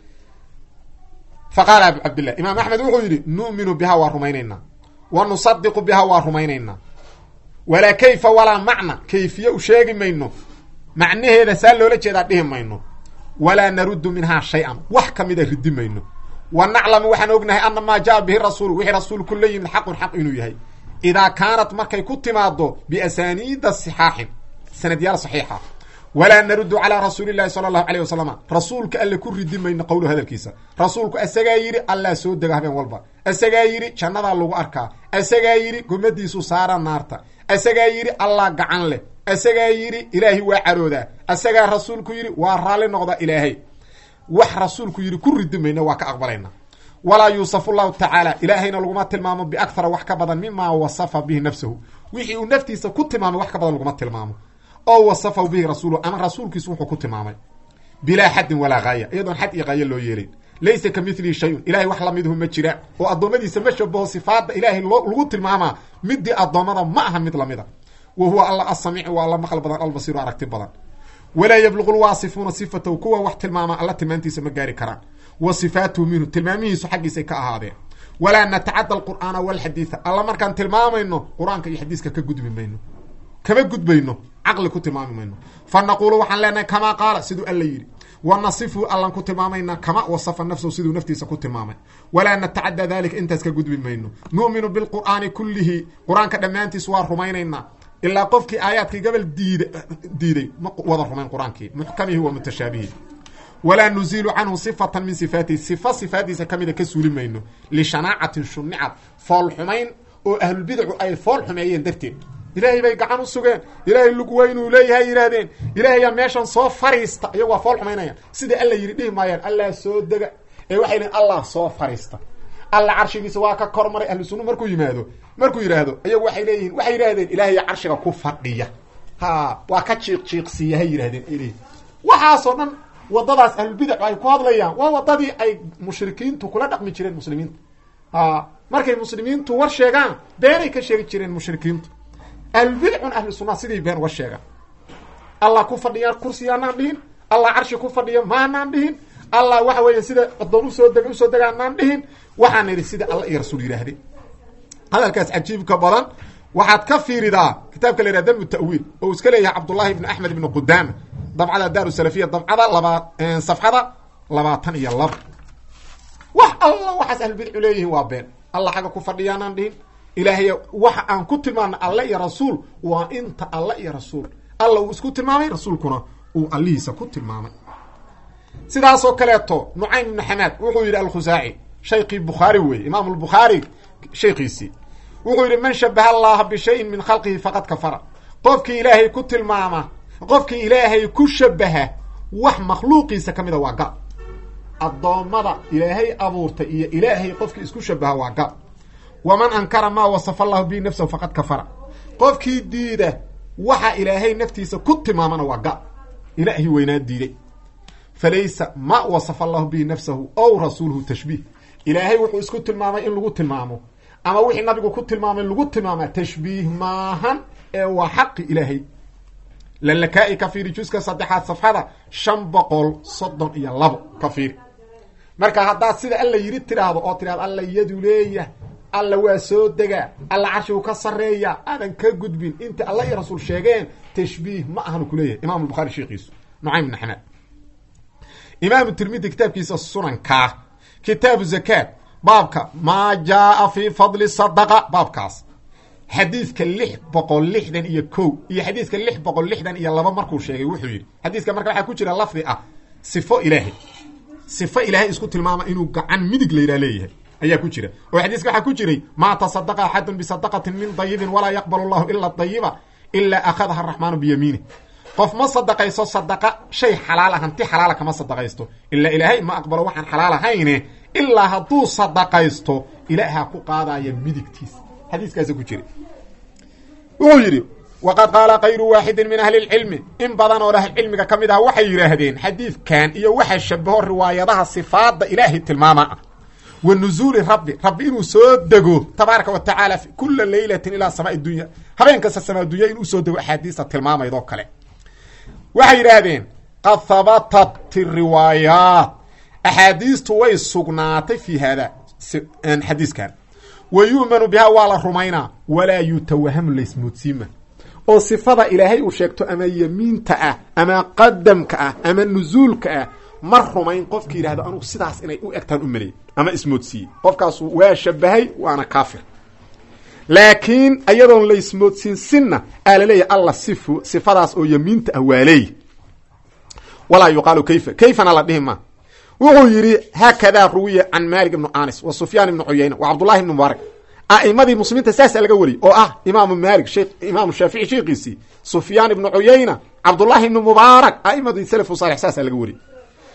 fa qaala abu cabdillah imaam axmed wuxuu yidhi nu'minu biha waa rumaynaynaa wa nusadiqu biha waa rumaynaynaa walaa kayfa walaa macna kayfiye u sheegi mayno macnaheeda saa loola jeedaa dhihi mayno walaa naruddu minhaa shay-an wax kamida ridi mayno wa naclamu waxaan ognahay ana maa jaa bihi rasuulu wixii rasuulku la yimid xaqun xaq inuu yahay idaa kaanat markay ku timaado biasaniida sixaaxin sanadyaal saxiixa walaa naruddu calaa rasuuli llahi sala allahu alayh wasalama rasuulka alle ku ridi mayno qowlu hadalkiisa rasuulku asagaa yidhi allaa soo dega habeen walba asagaa yidhi jannadaa lagu arkaa asagaa yidhi gomadiisu saara naarta asagaa yidhi allah gacan leh asagaa yidhi ilaahay waa caroodaa asagaa rasuulku yidhi waa raalli noqda ilaahay wax rasuulku yidhi ku ridi mayno waa ka aqbalayna walaa yuusafu llahu tacaala ilaahayna laguma tilmaamo biakthara wax ka badan mimaa wasafa bihi nafsahu wixii uu naftiisa ku tilmaamay wax ka badan laguma tilmaamo oo wasafahu bihi rasuulu ama rasuulkiisu wuxuu ku tilmaamay bilaa xaddin walaa haaya iyadoon xad iyo haayo loo yeelin laysa ka milihi shayun ilahay wax lamiduhu ma jiraan oo addoommadiisa ma shabaho sifaadda ilaahay loo lagu tilmaamaa midii addoommada ma aha mid lamida wa huwa alla asamiicu waa alla maqal badan albasiiru aragti badan walaa yabluqu lwaasifuuna sifatahu kuwa wax tilmaama alla tilmaantiisa ma gaari karaan wa sifaatuhu minhu tilmaamihiisu xaggiisay ka ahaadeen walaa natacadda alqur'aana walxadiida alla markaan tilmaamayno qur-aanka iyo xadiiska ka gudbi mayno kama gudbayno caqli ku tilmaami mayno fa naquulu waxaan leenahay kamaa qaala siduu alla yidhi wa nasifu allan ku tilmaamaynaa kama wasafa nafsahu siduu naftiisa ku tilmaamay walaa natacadda dalika intaas ka gudbi mayno nu'minu bilqur'aani kullihi qur-aanka dhammaantiis waa rumaynaynaa ilaa qofkii aayaadkii gabal diid diiday ma wada rumayn qur-aankii muxkamihi wa mutashaabihi walaa nuziilu canhu sifatan min sifaatihi sifa sifaadiisa ka mida ka suuli mayno lishanaacatin shunicad fool xumayn oo ahlulbidacu ay fool xumeeyeen darteed ilaahay bay gacan u sugeen ilaahay lug weynuu leeyahay yidhaahdeen ilaahayaa meeshan soo fariista iyagu waa fool xumaynayaan sida alla yidhi dhihi maayaan allah soo dega ee waxay dhihin allah soo fariista alla carshigiisa waa ka kor maray ahlu sunna markuu yimaado markuu yidhaahdo iyagu waxay leeyihiin waxay yidhahdeen ilaahay carshiga ku fadhiya ha waa ka jiiq jiiqsiiya hay yidhahdeen ay leeyihin waxaasoo dhan wadadaas ahlulbidacu ay ku hadlayaan waa wadadii ay mushrikiintu kula dhaqmi jireen muslimiinta a markay muslimiintu war sheegaan beenay ka sheegi jireen mushrikiintu ahlulbidacun ahlu sunna sidii been uga sheegaan allah ku fadhiya kursiyaanaan dhihin allah carshi ku fadhiya maanaan dhihin allah waxa weeye sida adoon usoo deg usoo degaanaan dhihin waxaan idhi sida alla iyo rasuul yidhaahde hadalkaas cajiibka badan waxaad ka fiiridaa kitaabka la yihah damu ta'wiil oo uu iska leeyahay cabdullahi ibni axmed ibni qudaama dabcada daar salafiya dabcada laba safxada labaatan iyo laba wax alla waxaas ahlulbidcu leeyihiin waa been allah xagga ku fadhiyaanaan dhihin ilaahay waxa aan ku tilmaana alle iyo rasuul waa inta alle iyo rasuul alla uu isku tilmaamay rasuulkuna uu allihiisa ku tilmaamay sidaasoo kaleeto nucaym ibnu xamaad wuxuu yidhi alkhusaaci shaykii bukhaari weeye imaam lbukhaari shaykiisii wuxuu yidhi man shabaha allaha bishayin min khalqihi faqad kafara qofkii ilaahay ku tilmaama qofkii ilaahay ku shabaha wax makhluuqiisa ka mida waa gal addoommada ilaahay abuurtay iyo ilaahay qofkii isku shabaha waa gal waman ankara maa wasafa allahu bihi nafsahu faqad kafara qofkii diida waxa ilaahay naftiisa ku tilmaamana waa gal ilaahi weynaa diiday falaysa ma wasafa allahu bihi nafsahu ow rasuuluhu tashbiih ilaahay wuxuu isku tilmaamay in lagu tilmaamo ama wixii nabigu ku tilmaamay lagu tilmaamaa tashbiih maahan ee waa xaqi ilaahay lalakaa'i ka fiiri juska saddexaad safxada shan boqol soddon iyo labo ka fiiri marka haddaad sida alla yidhi tidhaahdo oo tidhahdo alla yadu leeyah alla waa soo degaa alla carshigu ka sarreeya aadan ka gudbin inta alla iyo rasuul sheegeen tashbiih ma ahanu kuleeyahay imam bukhari sheekiisu nucaym ibn xamaad imaamu tirmidi kitaabkiisa sunankaa kitaabu zakaat baabka maa jaaa fi fadli sadaqa baabkaas xadiidka lix boqol lixdan iyo ko iyo xadiidka lix boqol lixdan iyo laba markuu sheegay wuxuu yidhi xadiiska marka waxaa ku jira lafdi ah sifo ilaahay sifo ilaahay isku tilmaama inuu gacan midig layidhaha leeyahay ayaa ku jira oo xadiiska waxaa ku jiray maa tasadaqa axadun bisadaqatin min dayibin walaa yaqbalu llahu ila dayiba ilaa akhadaha araxmaanu biyamiinih qof ma sadaqayso sadaqa shay xalaala hanti xalaala kama sadaqaysto ilaa ilaahay ma aqbalo waxaan xalaal ahayne ilaa hadduu sadaqaysto ilaaha ku qaadaya midigtiisa xadiiskaasa ku jira wuxuu yidhi waqad qaala kayru waaxidin min ahli lcilmi in badan oo ahlicilmiga ka mid ah waxay yidhaahdeen xadiidkan iyo waxa shabaho riwaayadaha sifaadda ilaahay tilmaama ah wa nuzuuli rabbi rabbi inuu soo dego tabaaraka wa tacaala kula leylatin ilaa samaa dunya habeen kasta samaa dunya inuu soo dego axaadiista tilmaamaydoo kale waxay yidhaahdeen qad habatat riwaayaat axaadiistu way sugnaatay fi hada xadiiskan wa yu'manu bihaa waa la rumaynaa walaa yutawahamu laysmoodsiima oo sifada ilaahay uu sheegto ama yemiinta ah ama qadamka ah ama nusuulka ah ma rumayn qofki yidhahdo anugu sidaas inay u egtaan u melay ama ismoodsiiyey qofkaasu waa shabahay waana kaafir laakiin ayadoon la ismoodsiin sinna aa laleeyahy alla sifu sifadaas oo yemiinta ah waa leey walaa yuqaalu kayfa kayfana la dhihi ma wuxuu yidhi haakadaa ruwiya can maalik ibnu anis wa sufyaan ibnu cuyayna wa cabdullahi ibnu mubaarak a'imadii muslimiinta saasa laga wariyey oo ah imaamu maalik shek imaamu shaafici sheekiisii sufyaan ibnu cuyayna cabdullahi ibnu mubaarak a'imadii salafu saalix saasa laga wariyey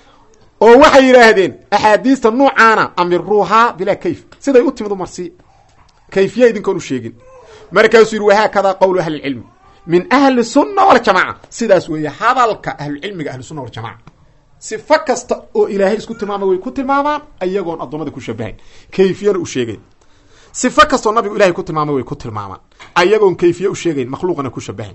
oo waxay yidhaahdeen axaadiista nuucaana amiruuhaa bilaa kayf siday u timid umarsiiya kayfiya idinkoon u sheegin markaasuu yidhi wahaakadaa qowlu ahlicilmi min ahli sunna waljamaca sidaas weeye hadalka ahlucilmiga ahlusunna waljamaca sifo kasta oo ilaahay isku tilmaamay way ku tilmaamaan ayagoon addoommada ku shabahayn kayfiyana u sheegayn sifo kastoo nabigu ilahay ku tilmaamay way ku tilmaamaan ayagoon kayfiye u sheegayn makhluuqana ku shabahayn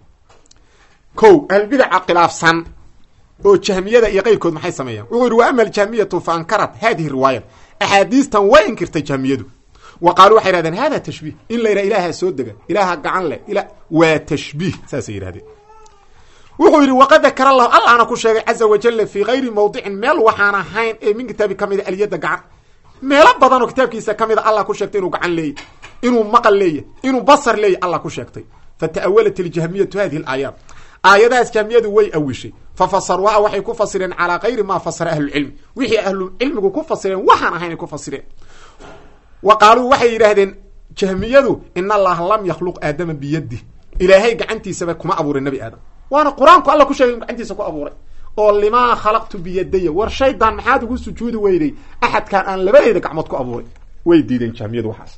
ko ahlbidaca khilaafsan oo jahmiyada iyo keyrkood maxay sameeyaan wuxuu yidhi wa ama aljahmiyatu fa ankarat hadihi riwaayat axaadiistan way inkirtay jahmiyadu wa qaaluu waxay yidhahdeen hada tashbiih in la yidhaha ilaaha soo dega ilaaha gacan leh ila waa tashbiih saasay yidhahdeen wuxuu yidhi waqad dakara allahu allahna ku sheegay caza wajala fii kayri mawdicin meel waxaan ahayn ee min kitaabi ka mida alyadda gacan meelo badan oo kitaabkiisa ka mida allah ku sheegtay inuu gacan leeyay inuu maqal leeyahy inuu basar leeyahy allah ku sheegtay fata'awalat iljahmiyatu hadihi alaayaat aayadahaas jahmiyadu way awishay fafasarwaha waxay ku fasireen calaa kayri maa fasara ahlucilmi wixii ahlucilmigu ku fasireen waxaan ahaynay ku fasireen wa qaaluu waxay yidhaahdeen jahmiyadu in allaha lam yakhluq aadama biyadi ilaahay gacantiisaba kuma abuuray nebi aadam waana qur-aanku alla ku sheegay in gacantiisa ku abuuray oo limaa khalaqtu biyadaya war shaydan maxaad ugu sujuudi weyday axadkaan aan labadeyda gacmood ku abuuray way diideen jahmiyadu waxaas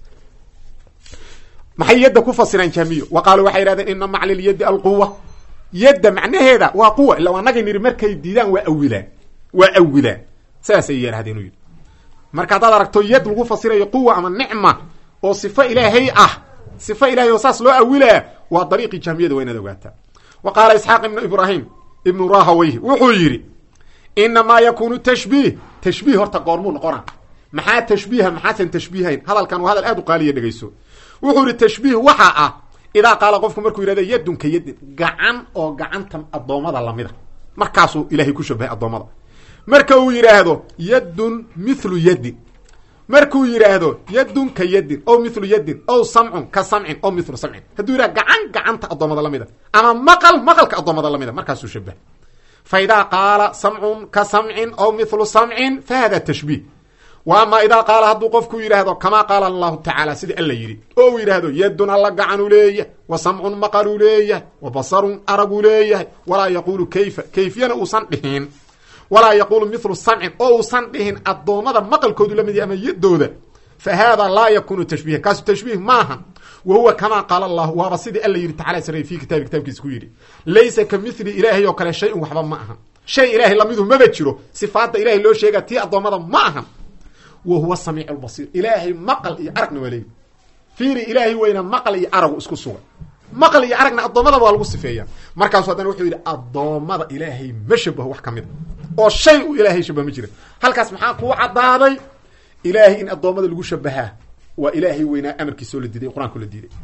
maxay yadda ku fasireen jahmiyo wa qaaluu waxay yidhahdeen ina macli lyadi alquwa yadda macnaheeda waa quwa illa anagay niri markay diidaan waa awilaan waa awilaan saasay yidhahdeen u yidhi marka haddaad aragto yad lagu fasirayo quwa ama nicma oo sifo ilaahay ah sifo ilahay oo saas loo awilaa waa dariiqii jahmiyada waa inaad ogaataa wa qaala isxaaq ibnu ibraahim ibnu rahaweyh wuxuu yidhi inamaa yakunu tashbiih tashbiih horta goormuu noqona maxaa tashbiiha maxaasan tashbiihayn hadalkan waa hadal aad u qaaliya dhegayso wuxuu yihi tashbiih waxaa ah idaa qaala qofku markuu yidhahdo yadun ka yadin gacan oo gacanta addoommada lamida markaasuu ilahay ku shabahay addoommada marka uu yidhaahdo yadun mithlu yadin markuu yidhaahdo yadun ka yadin o mithlu yadin o samcun ka samcin o mithlu samcin hadduu yidhahdo gacan gacanta addoommada lamida ama maqal maqalka addoommada lamida markaasuu shabahay fa idaa qaala samcun ka samcin o mithlu samcin fa hada tashbiih wa ama idaa qaala hadduu qofku yidhaahdo kamaa qaala allahu tacaala sidii alla yidhi oo uu yidhaahdo yadun alla gacanuu leeyahay wa samcun maqaluu leeyahay wa basarun araguu leeyahay walaa yaquulu kayfa kayfiyana uusan dhihin walaa yaquulu mithlu samcin oo uusan dhihin addoommada maqalkoodu lamid yahy ama yadooda fa haada laa yakunu tashbiihan kaasu tashbiih maaha wa huwa kamaa qaala allahu waaba sidii alla yidhi tacala sare fi kitaabi kitaabkiisa ku yidhi laysa ka mithli ilaahay oo kale shay-un waxba ma ahan shay ilaahay lamidu maba jiro sifaadda ilahay loo sheegaa tii addoommada ma ahan wa huwa samiic lbasiir ilaahay maqal iyo aragna waa leeyi fiiri ilaahay weyna maqal iyo aragu isku sugan maqal iyo aragna addoommadaba waa lagu sifeeya markaasu haddana wuxuu yidhi addoommada ilaahay ma shabaho wax ka mid a oo shay u ilaahay shabaho ma jira halkaas maxaa kuu caddaaday ilaahay in addoommada lagu shabahaa waa ilaahay weynaa amarkiisa oo la diiday qur-aanka oo la diiday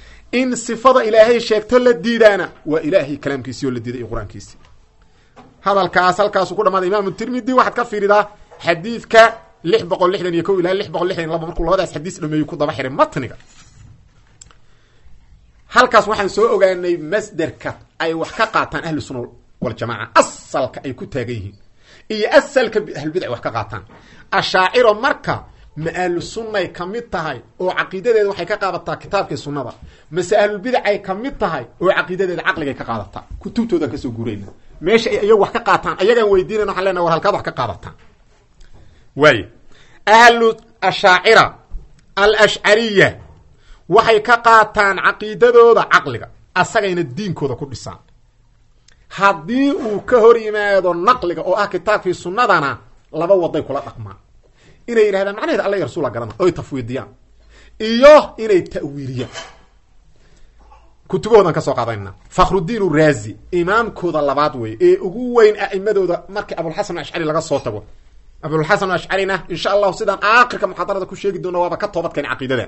in sifada ilaahay sheegto la diidaana waa ilaahay kalaamkiisii oo la diiday iyo qur-aankiisii hadalkaas halkaasu ku dhamaada imaamu tirmidi waxaad ka fiiridaa xadiidka lix boqol lixdan iyo ko ilaa lix boqol lixdan iyo laba markuu labadaas xadiis dhameeyu ku daba xiray matniga halkaas waxaan soo ogaanay masderka ay wax ka qaataan ahlu sunna waljamaaca asalka ay ku taagan yihiin iyo asalka ahlulbidac wax ka qaataan ashaaciro marka ma ahlu sunnay ka mid tahay oo caqiidadeeda waxay ka qaadataa kitaabkii sunnada mase ahlulbidacay ka mid tahay oo caqiidadeeda caqligay ka qaadataa kutubtoodan kasoo gurayna meesha ay iyagu wax ka qaataan ayagaan weydiinayn waxaan lena war halkaad wax ka qaadataan waay ahlu ashaacira alashcariya waxay ka qaataan caqiidadooda caqliga asagayna diinkooda ku dhisaan haddii uu ka hor yimaado naqliga oo ah kitaabkii sunnadana laba waday kula dhaqmaan inay yidhahdaan macnaheeda alla iyo rasuula garana oy tafwiidiyaan iyo inay ta'wiiliyaan kutubahoodan kasoo qaadanayna fakhrudiin uraazi imaamkooda labaad wey ee ugu weyn a'imadooda markii abulxasan ashcari laga soo tago abulxasan ashcarina insha allahu sidaan aakhirka muxaadarada ku sheegi doona waaba ka toobadkeen caqiidada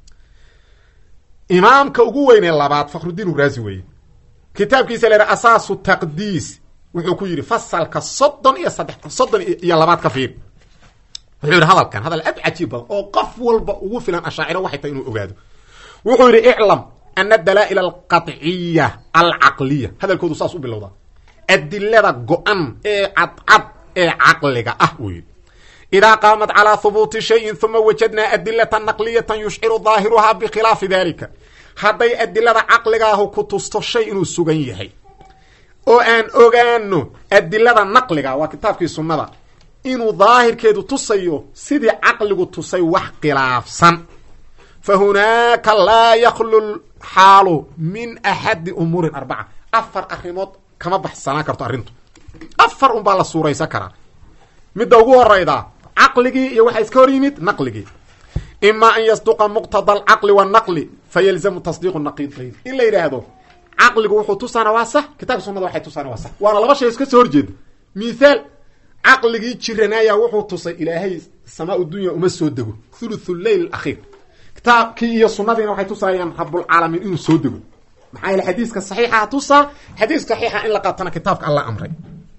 imaamka ugu weynee labaad fakhrudiin uraazi weye kitaabkiisa la asaasu taqdiis wuxuu ku yidhi fasalka soddon iyo saddex soddon iyo labaad ka fiir wuxuu yidhi hadalkan hadal aad cajiib badan oo qof walba ugu filan ashaaciro waxay tahay inuu ogaado wuxuu yidhi iclam ana dalaa'il alqaطciya alcaqliya hadalkoodu saas u bilowdaa adilada go-an ee cadcad ee caqliga ah wuu yidhi idaa qaamat calaa hubuuti shayin huma wajadnaa adilata naqliyatan yushciru daahiruhaa bikhilaafi dalika hadday adilada caqligaahu ku tusto shay inuu sugan yahay oo aan ogaano adilada naqliga waa kitaabkii sunnada inuu daahirkeedu tusayo sidii caqligu tusay wax khilaafsan fa hunaaka laa yaklu xaalu min axadi umuurin arbaca afar arrimood kama baxsanaan karto arrintu afar un baa la suuraysan karaa midda ugu horayda caqligii iyo waxaa iska hor yimid naqligii ima an yasduqa muqtada alcaqli wanaqli fayalzamu tasdiiqu naqiidayn in la yidhaahdo caqligu wuxuu tusaana waa sax kitaabka sunada waxay tusaana waa sax waana laba shay iska soo horjeeda mithaal caqligii jiranaya wuxuu tusay ilaahay samaa dunya uma soo dego thuluthu leyl akhiir kitaabkii iyo sunadiina waxay tusaayaan rabulcaalamiin inuu soo dego maxaa yaele xadiiska saxiixa tusaa xadiiska saxiixa in la qaatana kitaabka alla amray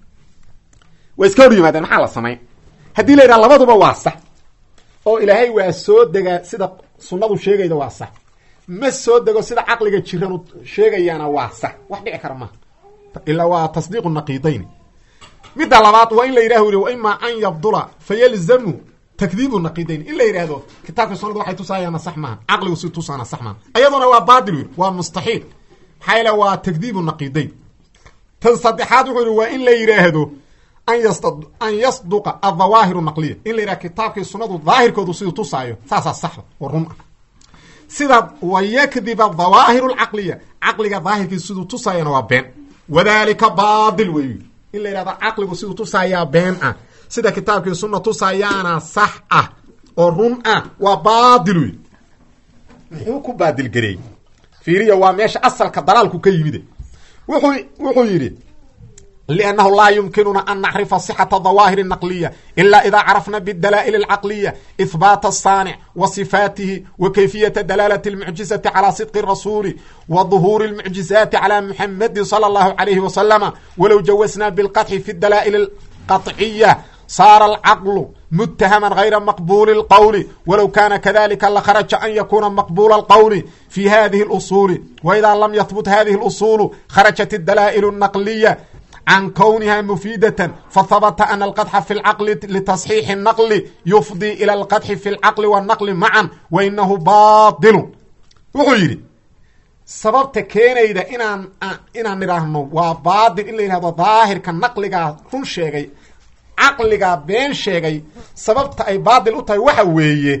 way iska hor yimaadeen maxaa la samayn haddii la yidhaha labaduba waa sax oo ilaahay waa soo degaa sida sunadu sheegayda waa sax ma soo dego sida caqliga jiranu sheegayaana waa sax wax dhici kara maha ilaa waa tasdiiqu naqiidayn midda labaad waa in la yidhah uri wa ima an yabdula fayalzamu takdiibu naqiidayn in la yidhaahdo kitaabka sunada waxay tusaayaana sax maaha caqligu si tusaana sax maaha ayaduna waa baatil yiri waa mustaxiil maxaa yaele waa takdiibu naqiidayn tan saddexaad wuxuu yihi waa in la yidhaahdo an yasduqa adawaahiru naqliya in la yidhaha kitaabkii sunadu daahirkoodu siduu tusaayo saasaa saxda oo run ah sida wayakdiba dawaahiru lcaqliya caqliga daahirkiisu siduu tusaayana waa been wadalika baatil wey in la yidhahdo caqligu siduu tusaayaa been ah sida kitaabkii sunna tusaayaana sax ah oo run ah waa baatil wey muxuu ku baadil gareeyey fiiriya waa meesha asalka dalaalku ka yimide wuxuu wuxuu yidhi لأنه لا يمكننا أن نعرف صحة ظواهر النقلية إلا إذا عرفنا بالدلائل العقلية إثبات الصانع وصفاته وكيفية دلالة المعجزة على صدق الرسول وظهور المعجزات على محمد صلى الله عليه وسلم ولو جوزنا بالقطع في الدلائل القطعية صار العقل متهما غير مقبول القول ولو كان كذلك لخرج أن يكون مقبول القول في هذه الأصول وإذا لم يثبت هذه الأصول خرجت الدلائل النقلية عن كونها مفيدة فثبت أن القدح في العقل لتصحيح النقل يفضي إلى القدح في العقل والنقل معا وإنه باطل wuxuu yidhi sababta keenayda inaan inaan idhaahno waa baatil in la yidhahdo daahirka naqligaa run sheegay caqligaa been sheegay sababta ay baatil u tahay waxa weeye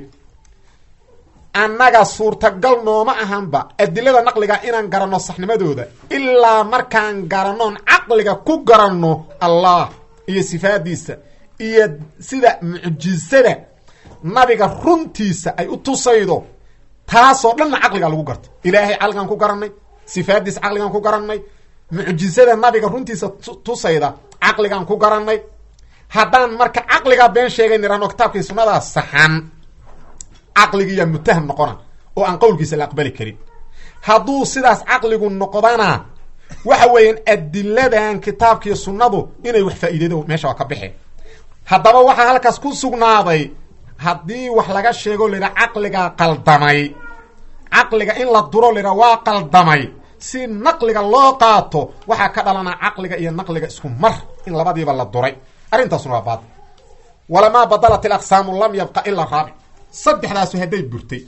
annaga suurtagal nooma ahanba adilada naqliga inaan garanno saxnimadooda ilaa markaan garannoon caqliga ku garanno allah iyo sifaadiisa iyo sida mucjisada nabiga runtiisa ay u tusaydo taasoo dhanna caqliga lagu garto ilaahay caqligaan ku garannay sifaadiisa caqligaan ku garannay mucjisada nabiga runtiisa tusayda caqligaan ku garannay haddaan marka caqligaa been sheegay nirahno kitaabkii sunnadaa saxan caqligiiyaa mutaham noqona oo aan qowlkiisa la aqbali karin hadduu sidaas caqligu noqdana waxa weeyaan adiladan kitaabkiiyo sunnadu inay wax faa'iideydo meesha waa ka baxeen haddaba waxaa halkaas ku sugnaaday haddii wax laga sheego laydhaha caqligaa qaldamay caqliga in la duro laydhaha waa qaldamay si naqliga loo qaato waxaa ka dhalanaa caqliga iyo naqliga isku mar in labadiiba la duray arrintaasuna waa baadil walamaa badalat ilaqsaamu lam yabqa ila raabic saddexdaasu hadday burtay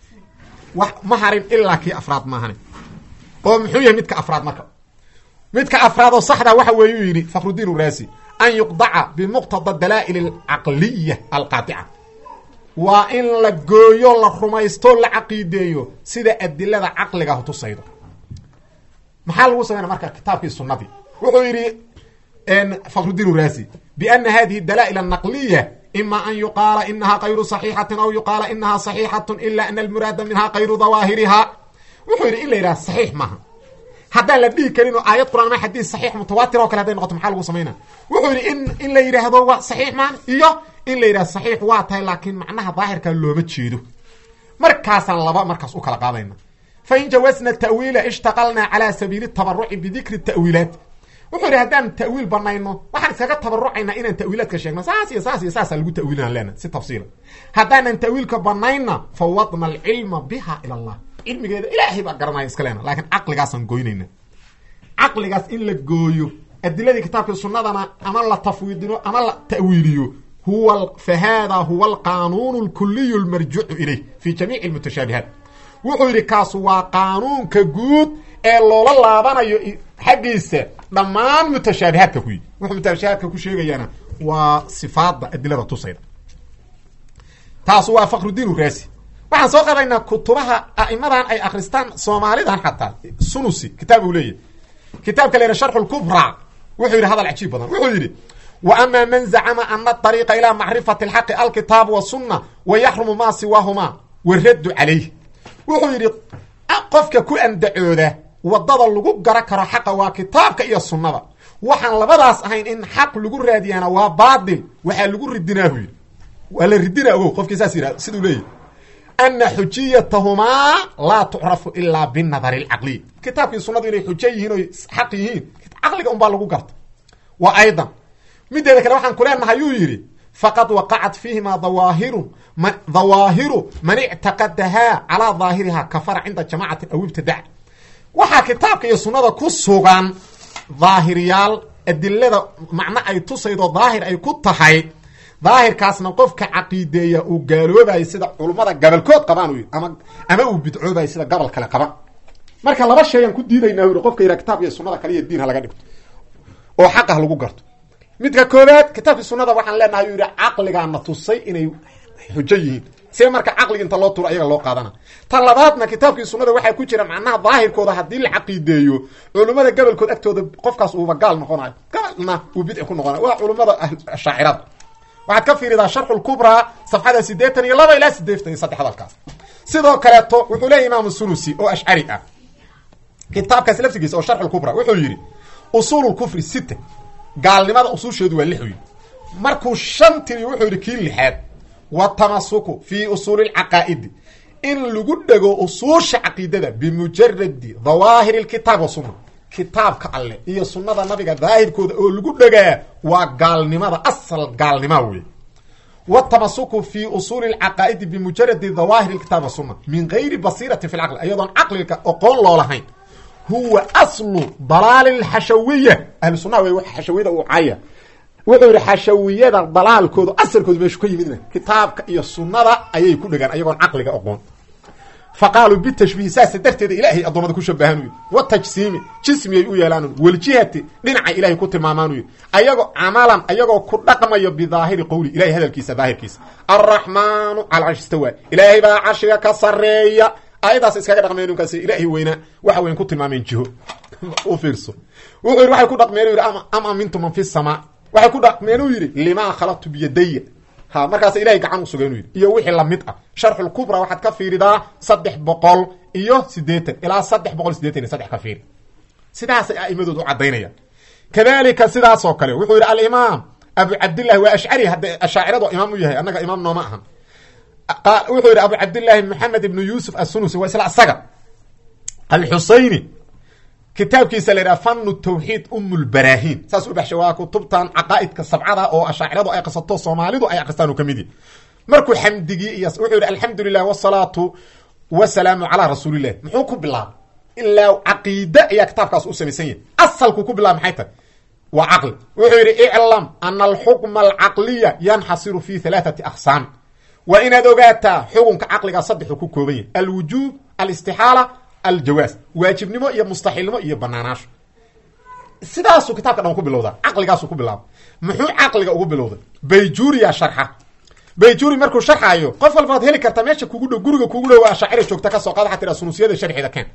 wax ma harin ilaa kii afraad maahane oo muxuu yahay midka afraad marka midka afraad oo saxda waxa weeyuu yidhi fakhrudiin uraasi an yuqdaca bimuqtada dalaa'il alcaqliya alqaadica waa in la gooyo la rumaysto la caqiideeyo sida adilada caqliga tusaydo maxaa lagu samayna marka kitaabkii sunadii wuxuu yidhi fakhrudiin uraasi biana hadihi dalaa'il anaqliya ima an yuqaala inaha kayru صaxiixatin aw yuqaala inaha صaxiixat ila ana almuraada minha kayru dawaahiriha wuxuu yidhi in la yidhaha saxiix maaha haddaan la dhihi karin oo aayad quraan ma xadiis saxiix mutawaatir oo kale haday noqoto maxaa lagu samayna wuxuu yidhi in in la yidhaahdo waa saxiix maan iyo in la yidhahdo saxiix waa tahay laakiin macnaha daahirkaa looma jeedo markaasaan laba markaas u kala qaadayna fain jawasna ta'wiila ishtaqalna calى sabiili tabaruci bidikri ta'wiilaat wuxuu yidhi haddaan ta'wiil banayno waxaan iskaga tabarucaynaa inaan ta'wiilaadka sheegno saas iyo saas iyo saasa lagu ta'wiilinaan leena si tafsiila haddaanan ta'wiilka banayna fawadna alcilma biha ila allah cilmigeeda ilaahay baa garanaya iska leena laakiin caqligaasaan goynayna caqligaas in la gooyo adiladii kitaabkii sunnadana ama la tafwiidino ama la ta'wiiliyo huwa fa hada huwa alqanuun alkuliy lmarjucu ilayh fi jamiici lmutashaabihaat wuxuu yidhi kaasu waa qaanuunka guud ee loola laabanayo xaggiisa dhammaan mutashaabihaadka ku yii wuxuu mutashaabihaadka ku sheegayaana waa sifaada adilada tusayda taasu waa fakrudiin uraasi waxaan soo qadaynaa kutubaha a'imadan ay akristaan soomaalidan xataa sunusi kitaab uu leeyahy kitaabka la yidhaha sharxu lkubra wuxuu yidhi hadal cajiib badan wuxuu yidhi wa ama man zacama ana ariiqa ilaa macrifati alxaqi alkitaabu wasunna wa yaxrumu maa siwaahumaa waraddu calayh wuxuu yidhi qofka ku andacooda wadada lagu gara karo xaqa waa kitaabka iyo sunnada waxaan labadaas ahayn in xaq lagu raadiyaana waa baatil waxaa lagu ridinaahu yidhi waa la ridinaa ogow qofkii saas yidhah siduu leeyahy ana xujiyatahumaa laa tucrafu ilaa binadari alcaqliy kitaabkii sunnadu inay xujo yihiin oy xaq yihiin caqliga unbaa lagu garta wa aydan mideeda kale waxaan ku leenahay yuu yidhi faqad waqacat fiihimaa dawaahiru dawaahiru man ictaqadahaa calaa daahirihaa kafara cinda jamacatin aw ibtidac waxaa kitaabka iyo sunnada ku sugan daahiryaal adilada macno ay tusaydo daahir ay ku tahay daahirkaasna qofka caqiideeya uu gaaloobayo sida culummada gabalkood qabaan u yidhi ama ama uu bidcoobayo sida gobol kale qaban marka laba shayaan ku diidaynaa yidhi qofka yidhaha kitaabka iyo sunnada kale iyo diin ha laga dhigto oo xaqah lagu garto midka koobaad kitaabkii sunnada waxaan leenahay yuu yidhi caqligaana tusay inay xujo yihiin see marka caqliga inta loo turo ayaga loo qaadana ta labaadna kitaabkii sunnada waxaa ku jira macnaha daahirkooda haddii la caqiideeyo culummada gobolkood agtooda qofkaas uuba gaal noqonayo gaalna uu bidci ku noqonayo waa culummada shaacirada waxaad ka fiiridaa sharxu lkubraa safxada siddeetan iyo laba ilaa sideetan iyo saddex hadalkaas sidoo kaleeto wuxuu leeyahy imaamu sulusi oo ashcari ah kitaabkaas laftigiisa oo sharxu lkubra wuxuu yidhi usuulu lkufri sita gaalnimada usuusheedu waa lix wy markuu shan tiri wuxuu yidhi kii lixaad watamasuku fii usuuli lcaqaa'idi in lagu dhego usuusha caqiidada bimujaradi dawaahiri lkitaab wa sunna kitaabka alleh iyo sunnada nabiga daahirkooda oo lagu dhegaa waa gaalnimada asal gaalnima wey watamasuku fii usuuli lcaqaa'idi bimujaradi dawaahiri lkitaab wa sunna min gayri basiirati fi lcaqli ayadoon caqliga oqoon loo lahayn huwa aslu dalaali lxashawiya ahlu sunnaha wey xashawiyada uu caya wuxuu yidhi xashawiyada dalaalkooda asalkooda meeshu ka yimidna kitaabka iyo sunnada ayay ku dhegaan ayagoon caqliga oqoon fa qaaluu bitashbiih saasa darteeda ilaahay addoomada ku shabahaan u yidhi watajsiimi jismiyay u yeelaan waljihati dhinaca ilahay ku tilmaamaan u yidhi ayagoo camalan ayagoo ku dhaqmayo bidaahiri qowli ilahay hadalkiisa daahirkiisa alraxmaanu cala carshi istawa ilaahay baa carshiga ka sareeya aayadaas iskaga dhaqmeen ninkaas ilaahay weynaa waxa weyn ku tilmaameen jiho u fiirso wuxuu yidhi waxay ku dhaqmeen u yidhi am amintu man fi samaa waxay ku dhaqmeen uu yidhi limaa khalaqtu biyadaya ha markaas ilahay gacan u sugay inu yidhi iyo wixii lamid ah sharxulkubra waxaad ka fiiridaa saddex boqol iyo siddeetan ilaa saddex boqol sideetan iyo saddex ka fiiri sidaasay a'imadoodu u caddaynayaan kadalika sidaas oo kale wuxuu yidhi alimaam abu cabdillahi waa ashcari hadda ashaaciradu imaam u yahay annaga imaam nooma ahan wuxuu yidhi abu cabdillaahi maxamed ibnu yuusuf assunusi waa isla isaga alxusayni kitaabkiisa la yidhaha fanu tawxiid um lbaraahin saas u baxshay waa kutubtan caqaa'idka sabcada oo ashaaciradu ay aqrisato soomaalidu ay aqristaan u ka mid yahi markuu xamdigii iyo wuxuu yidhi alxamdu lilah wasalaatu wasalaamu calaa rasuulilah muxuu ku bilaabay ilaa caqiide ayaa kitaabkaas u samaysan yahay asalku ku bilaabay maxay tahay waa caqli wuxuu yidhi iclam ana alxukma alcaqliya yanxasiru fi halaathati aqsaam waa inaad ogaataa xukunka caqligaa saddexuu ku kooban yahay alwujuub alistixaala aljawaas waajibnimo iyo mustaxiilnimo iyo banaanaasho sidaasuu kitaabka dhan ku bilowdaa caqligaasuu ku bilaaba muxuu caqliga ugu bilowday bayjuuriya sharxa bayjuuri markuu sharxaayo qof walba ad heli kartaa meesha kugu dhow guriga kugu dhow ashaacira joogta ka soo qaad waxaa tiraa sunusiyada sharxeeda keen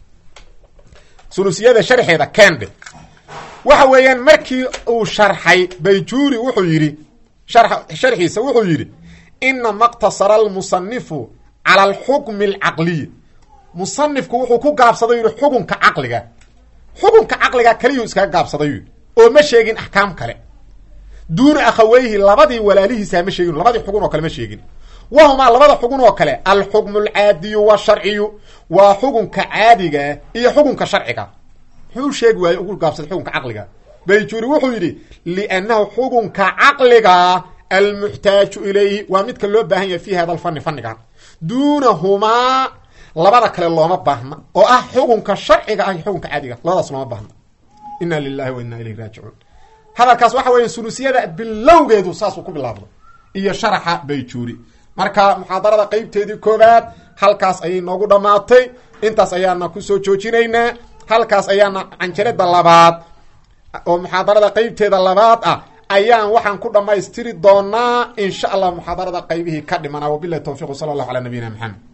sunusiyada sharxeeda keendhe waxa weeyaan markii uu sharxay bayjuuri wuxuu yidhi sharxiisa wuxuu yidhi inama qtasara almusanifu cala alxukmi alcaqliy musanifku wuxuu ku gaabsaday yidhi xukunka caqliga xukunka caqliga keliyuu iskaga gaabsaday yidhi oo ma sheegin axkaam kale duuna akhaweyhi labadii walaalihiisa ma sheegin labadii xugun oo kale ma sheegin wahumaa labada xugun oo kale alxukmu alcaadiyu washarciyu waa xukunka caadiga iyo xukunka sharciga muxuu sheegi waaye ugu gaabsaday xukunka caqliga bayjuuri wuxuu yidhi liannahu xukunka caqliga almuxtaaju ilayhi waa midka loo baahan yahay fi hada alfani fanigan duunahumaa labada kale looma baahna oo ah xukunka sharciga ah iyo xukunka caadiga labadaas looma baahna ina lilahi wa ina ilayhi raajicuun hadalkaas waxa weya sulusiyada bilowgeedu saasuu ku bilaabda iyo sharaxa bayjuuri marka muxaadarada qeybteedii koobaad halkaas ayay noogu dhammaatay intaas ayaana kusoo joojinaynaa halkaas ayaana canjalada labaad oo muxaadarada qeybteeda labaad ah ayaan waxaan ku dhammaystiri doonaa in sha allah muxaadarada qaybihii ka dhimanaa wabilahi towfiq sala allahu calaa nabiyina maxamed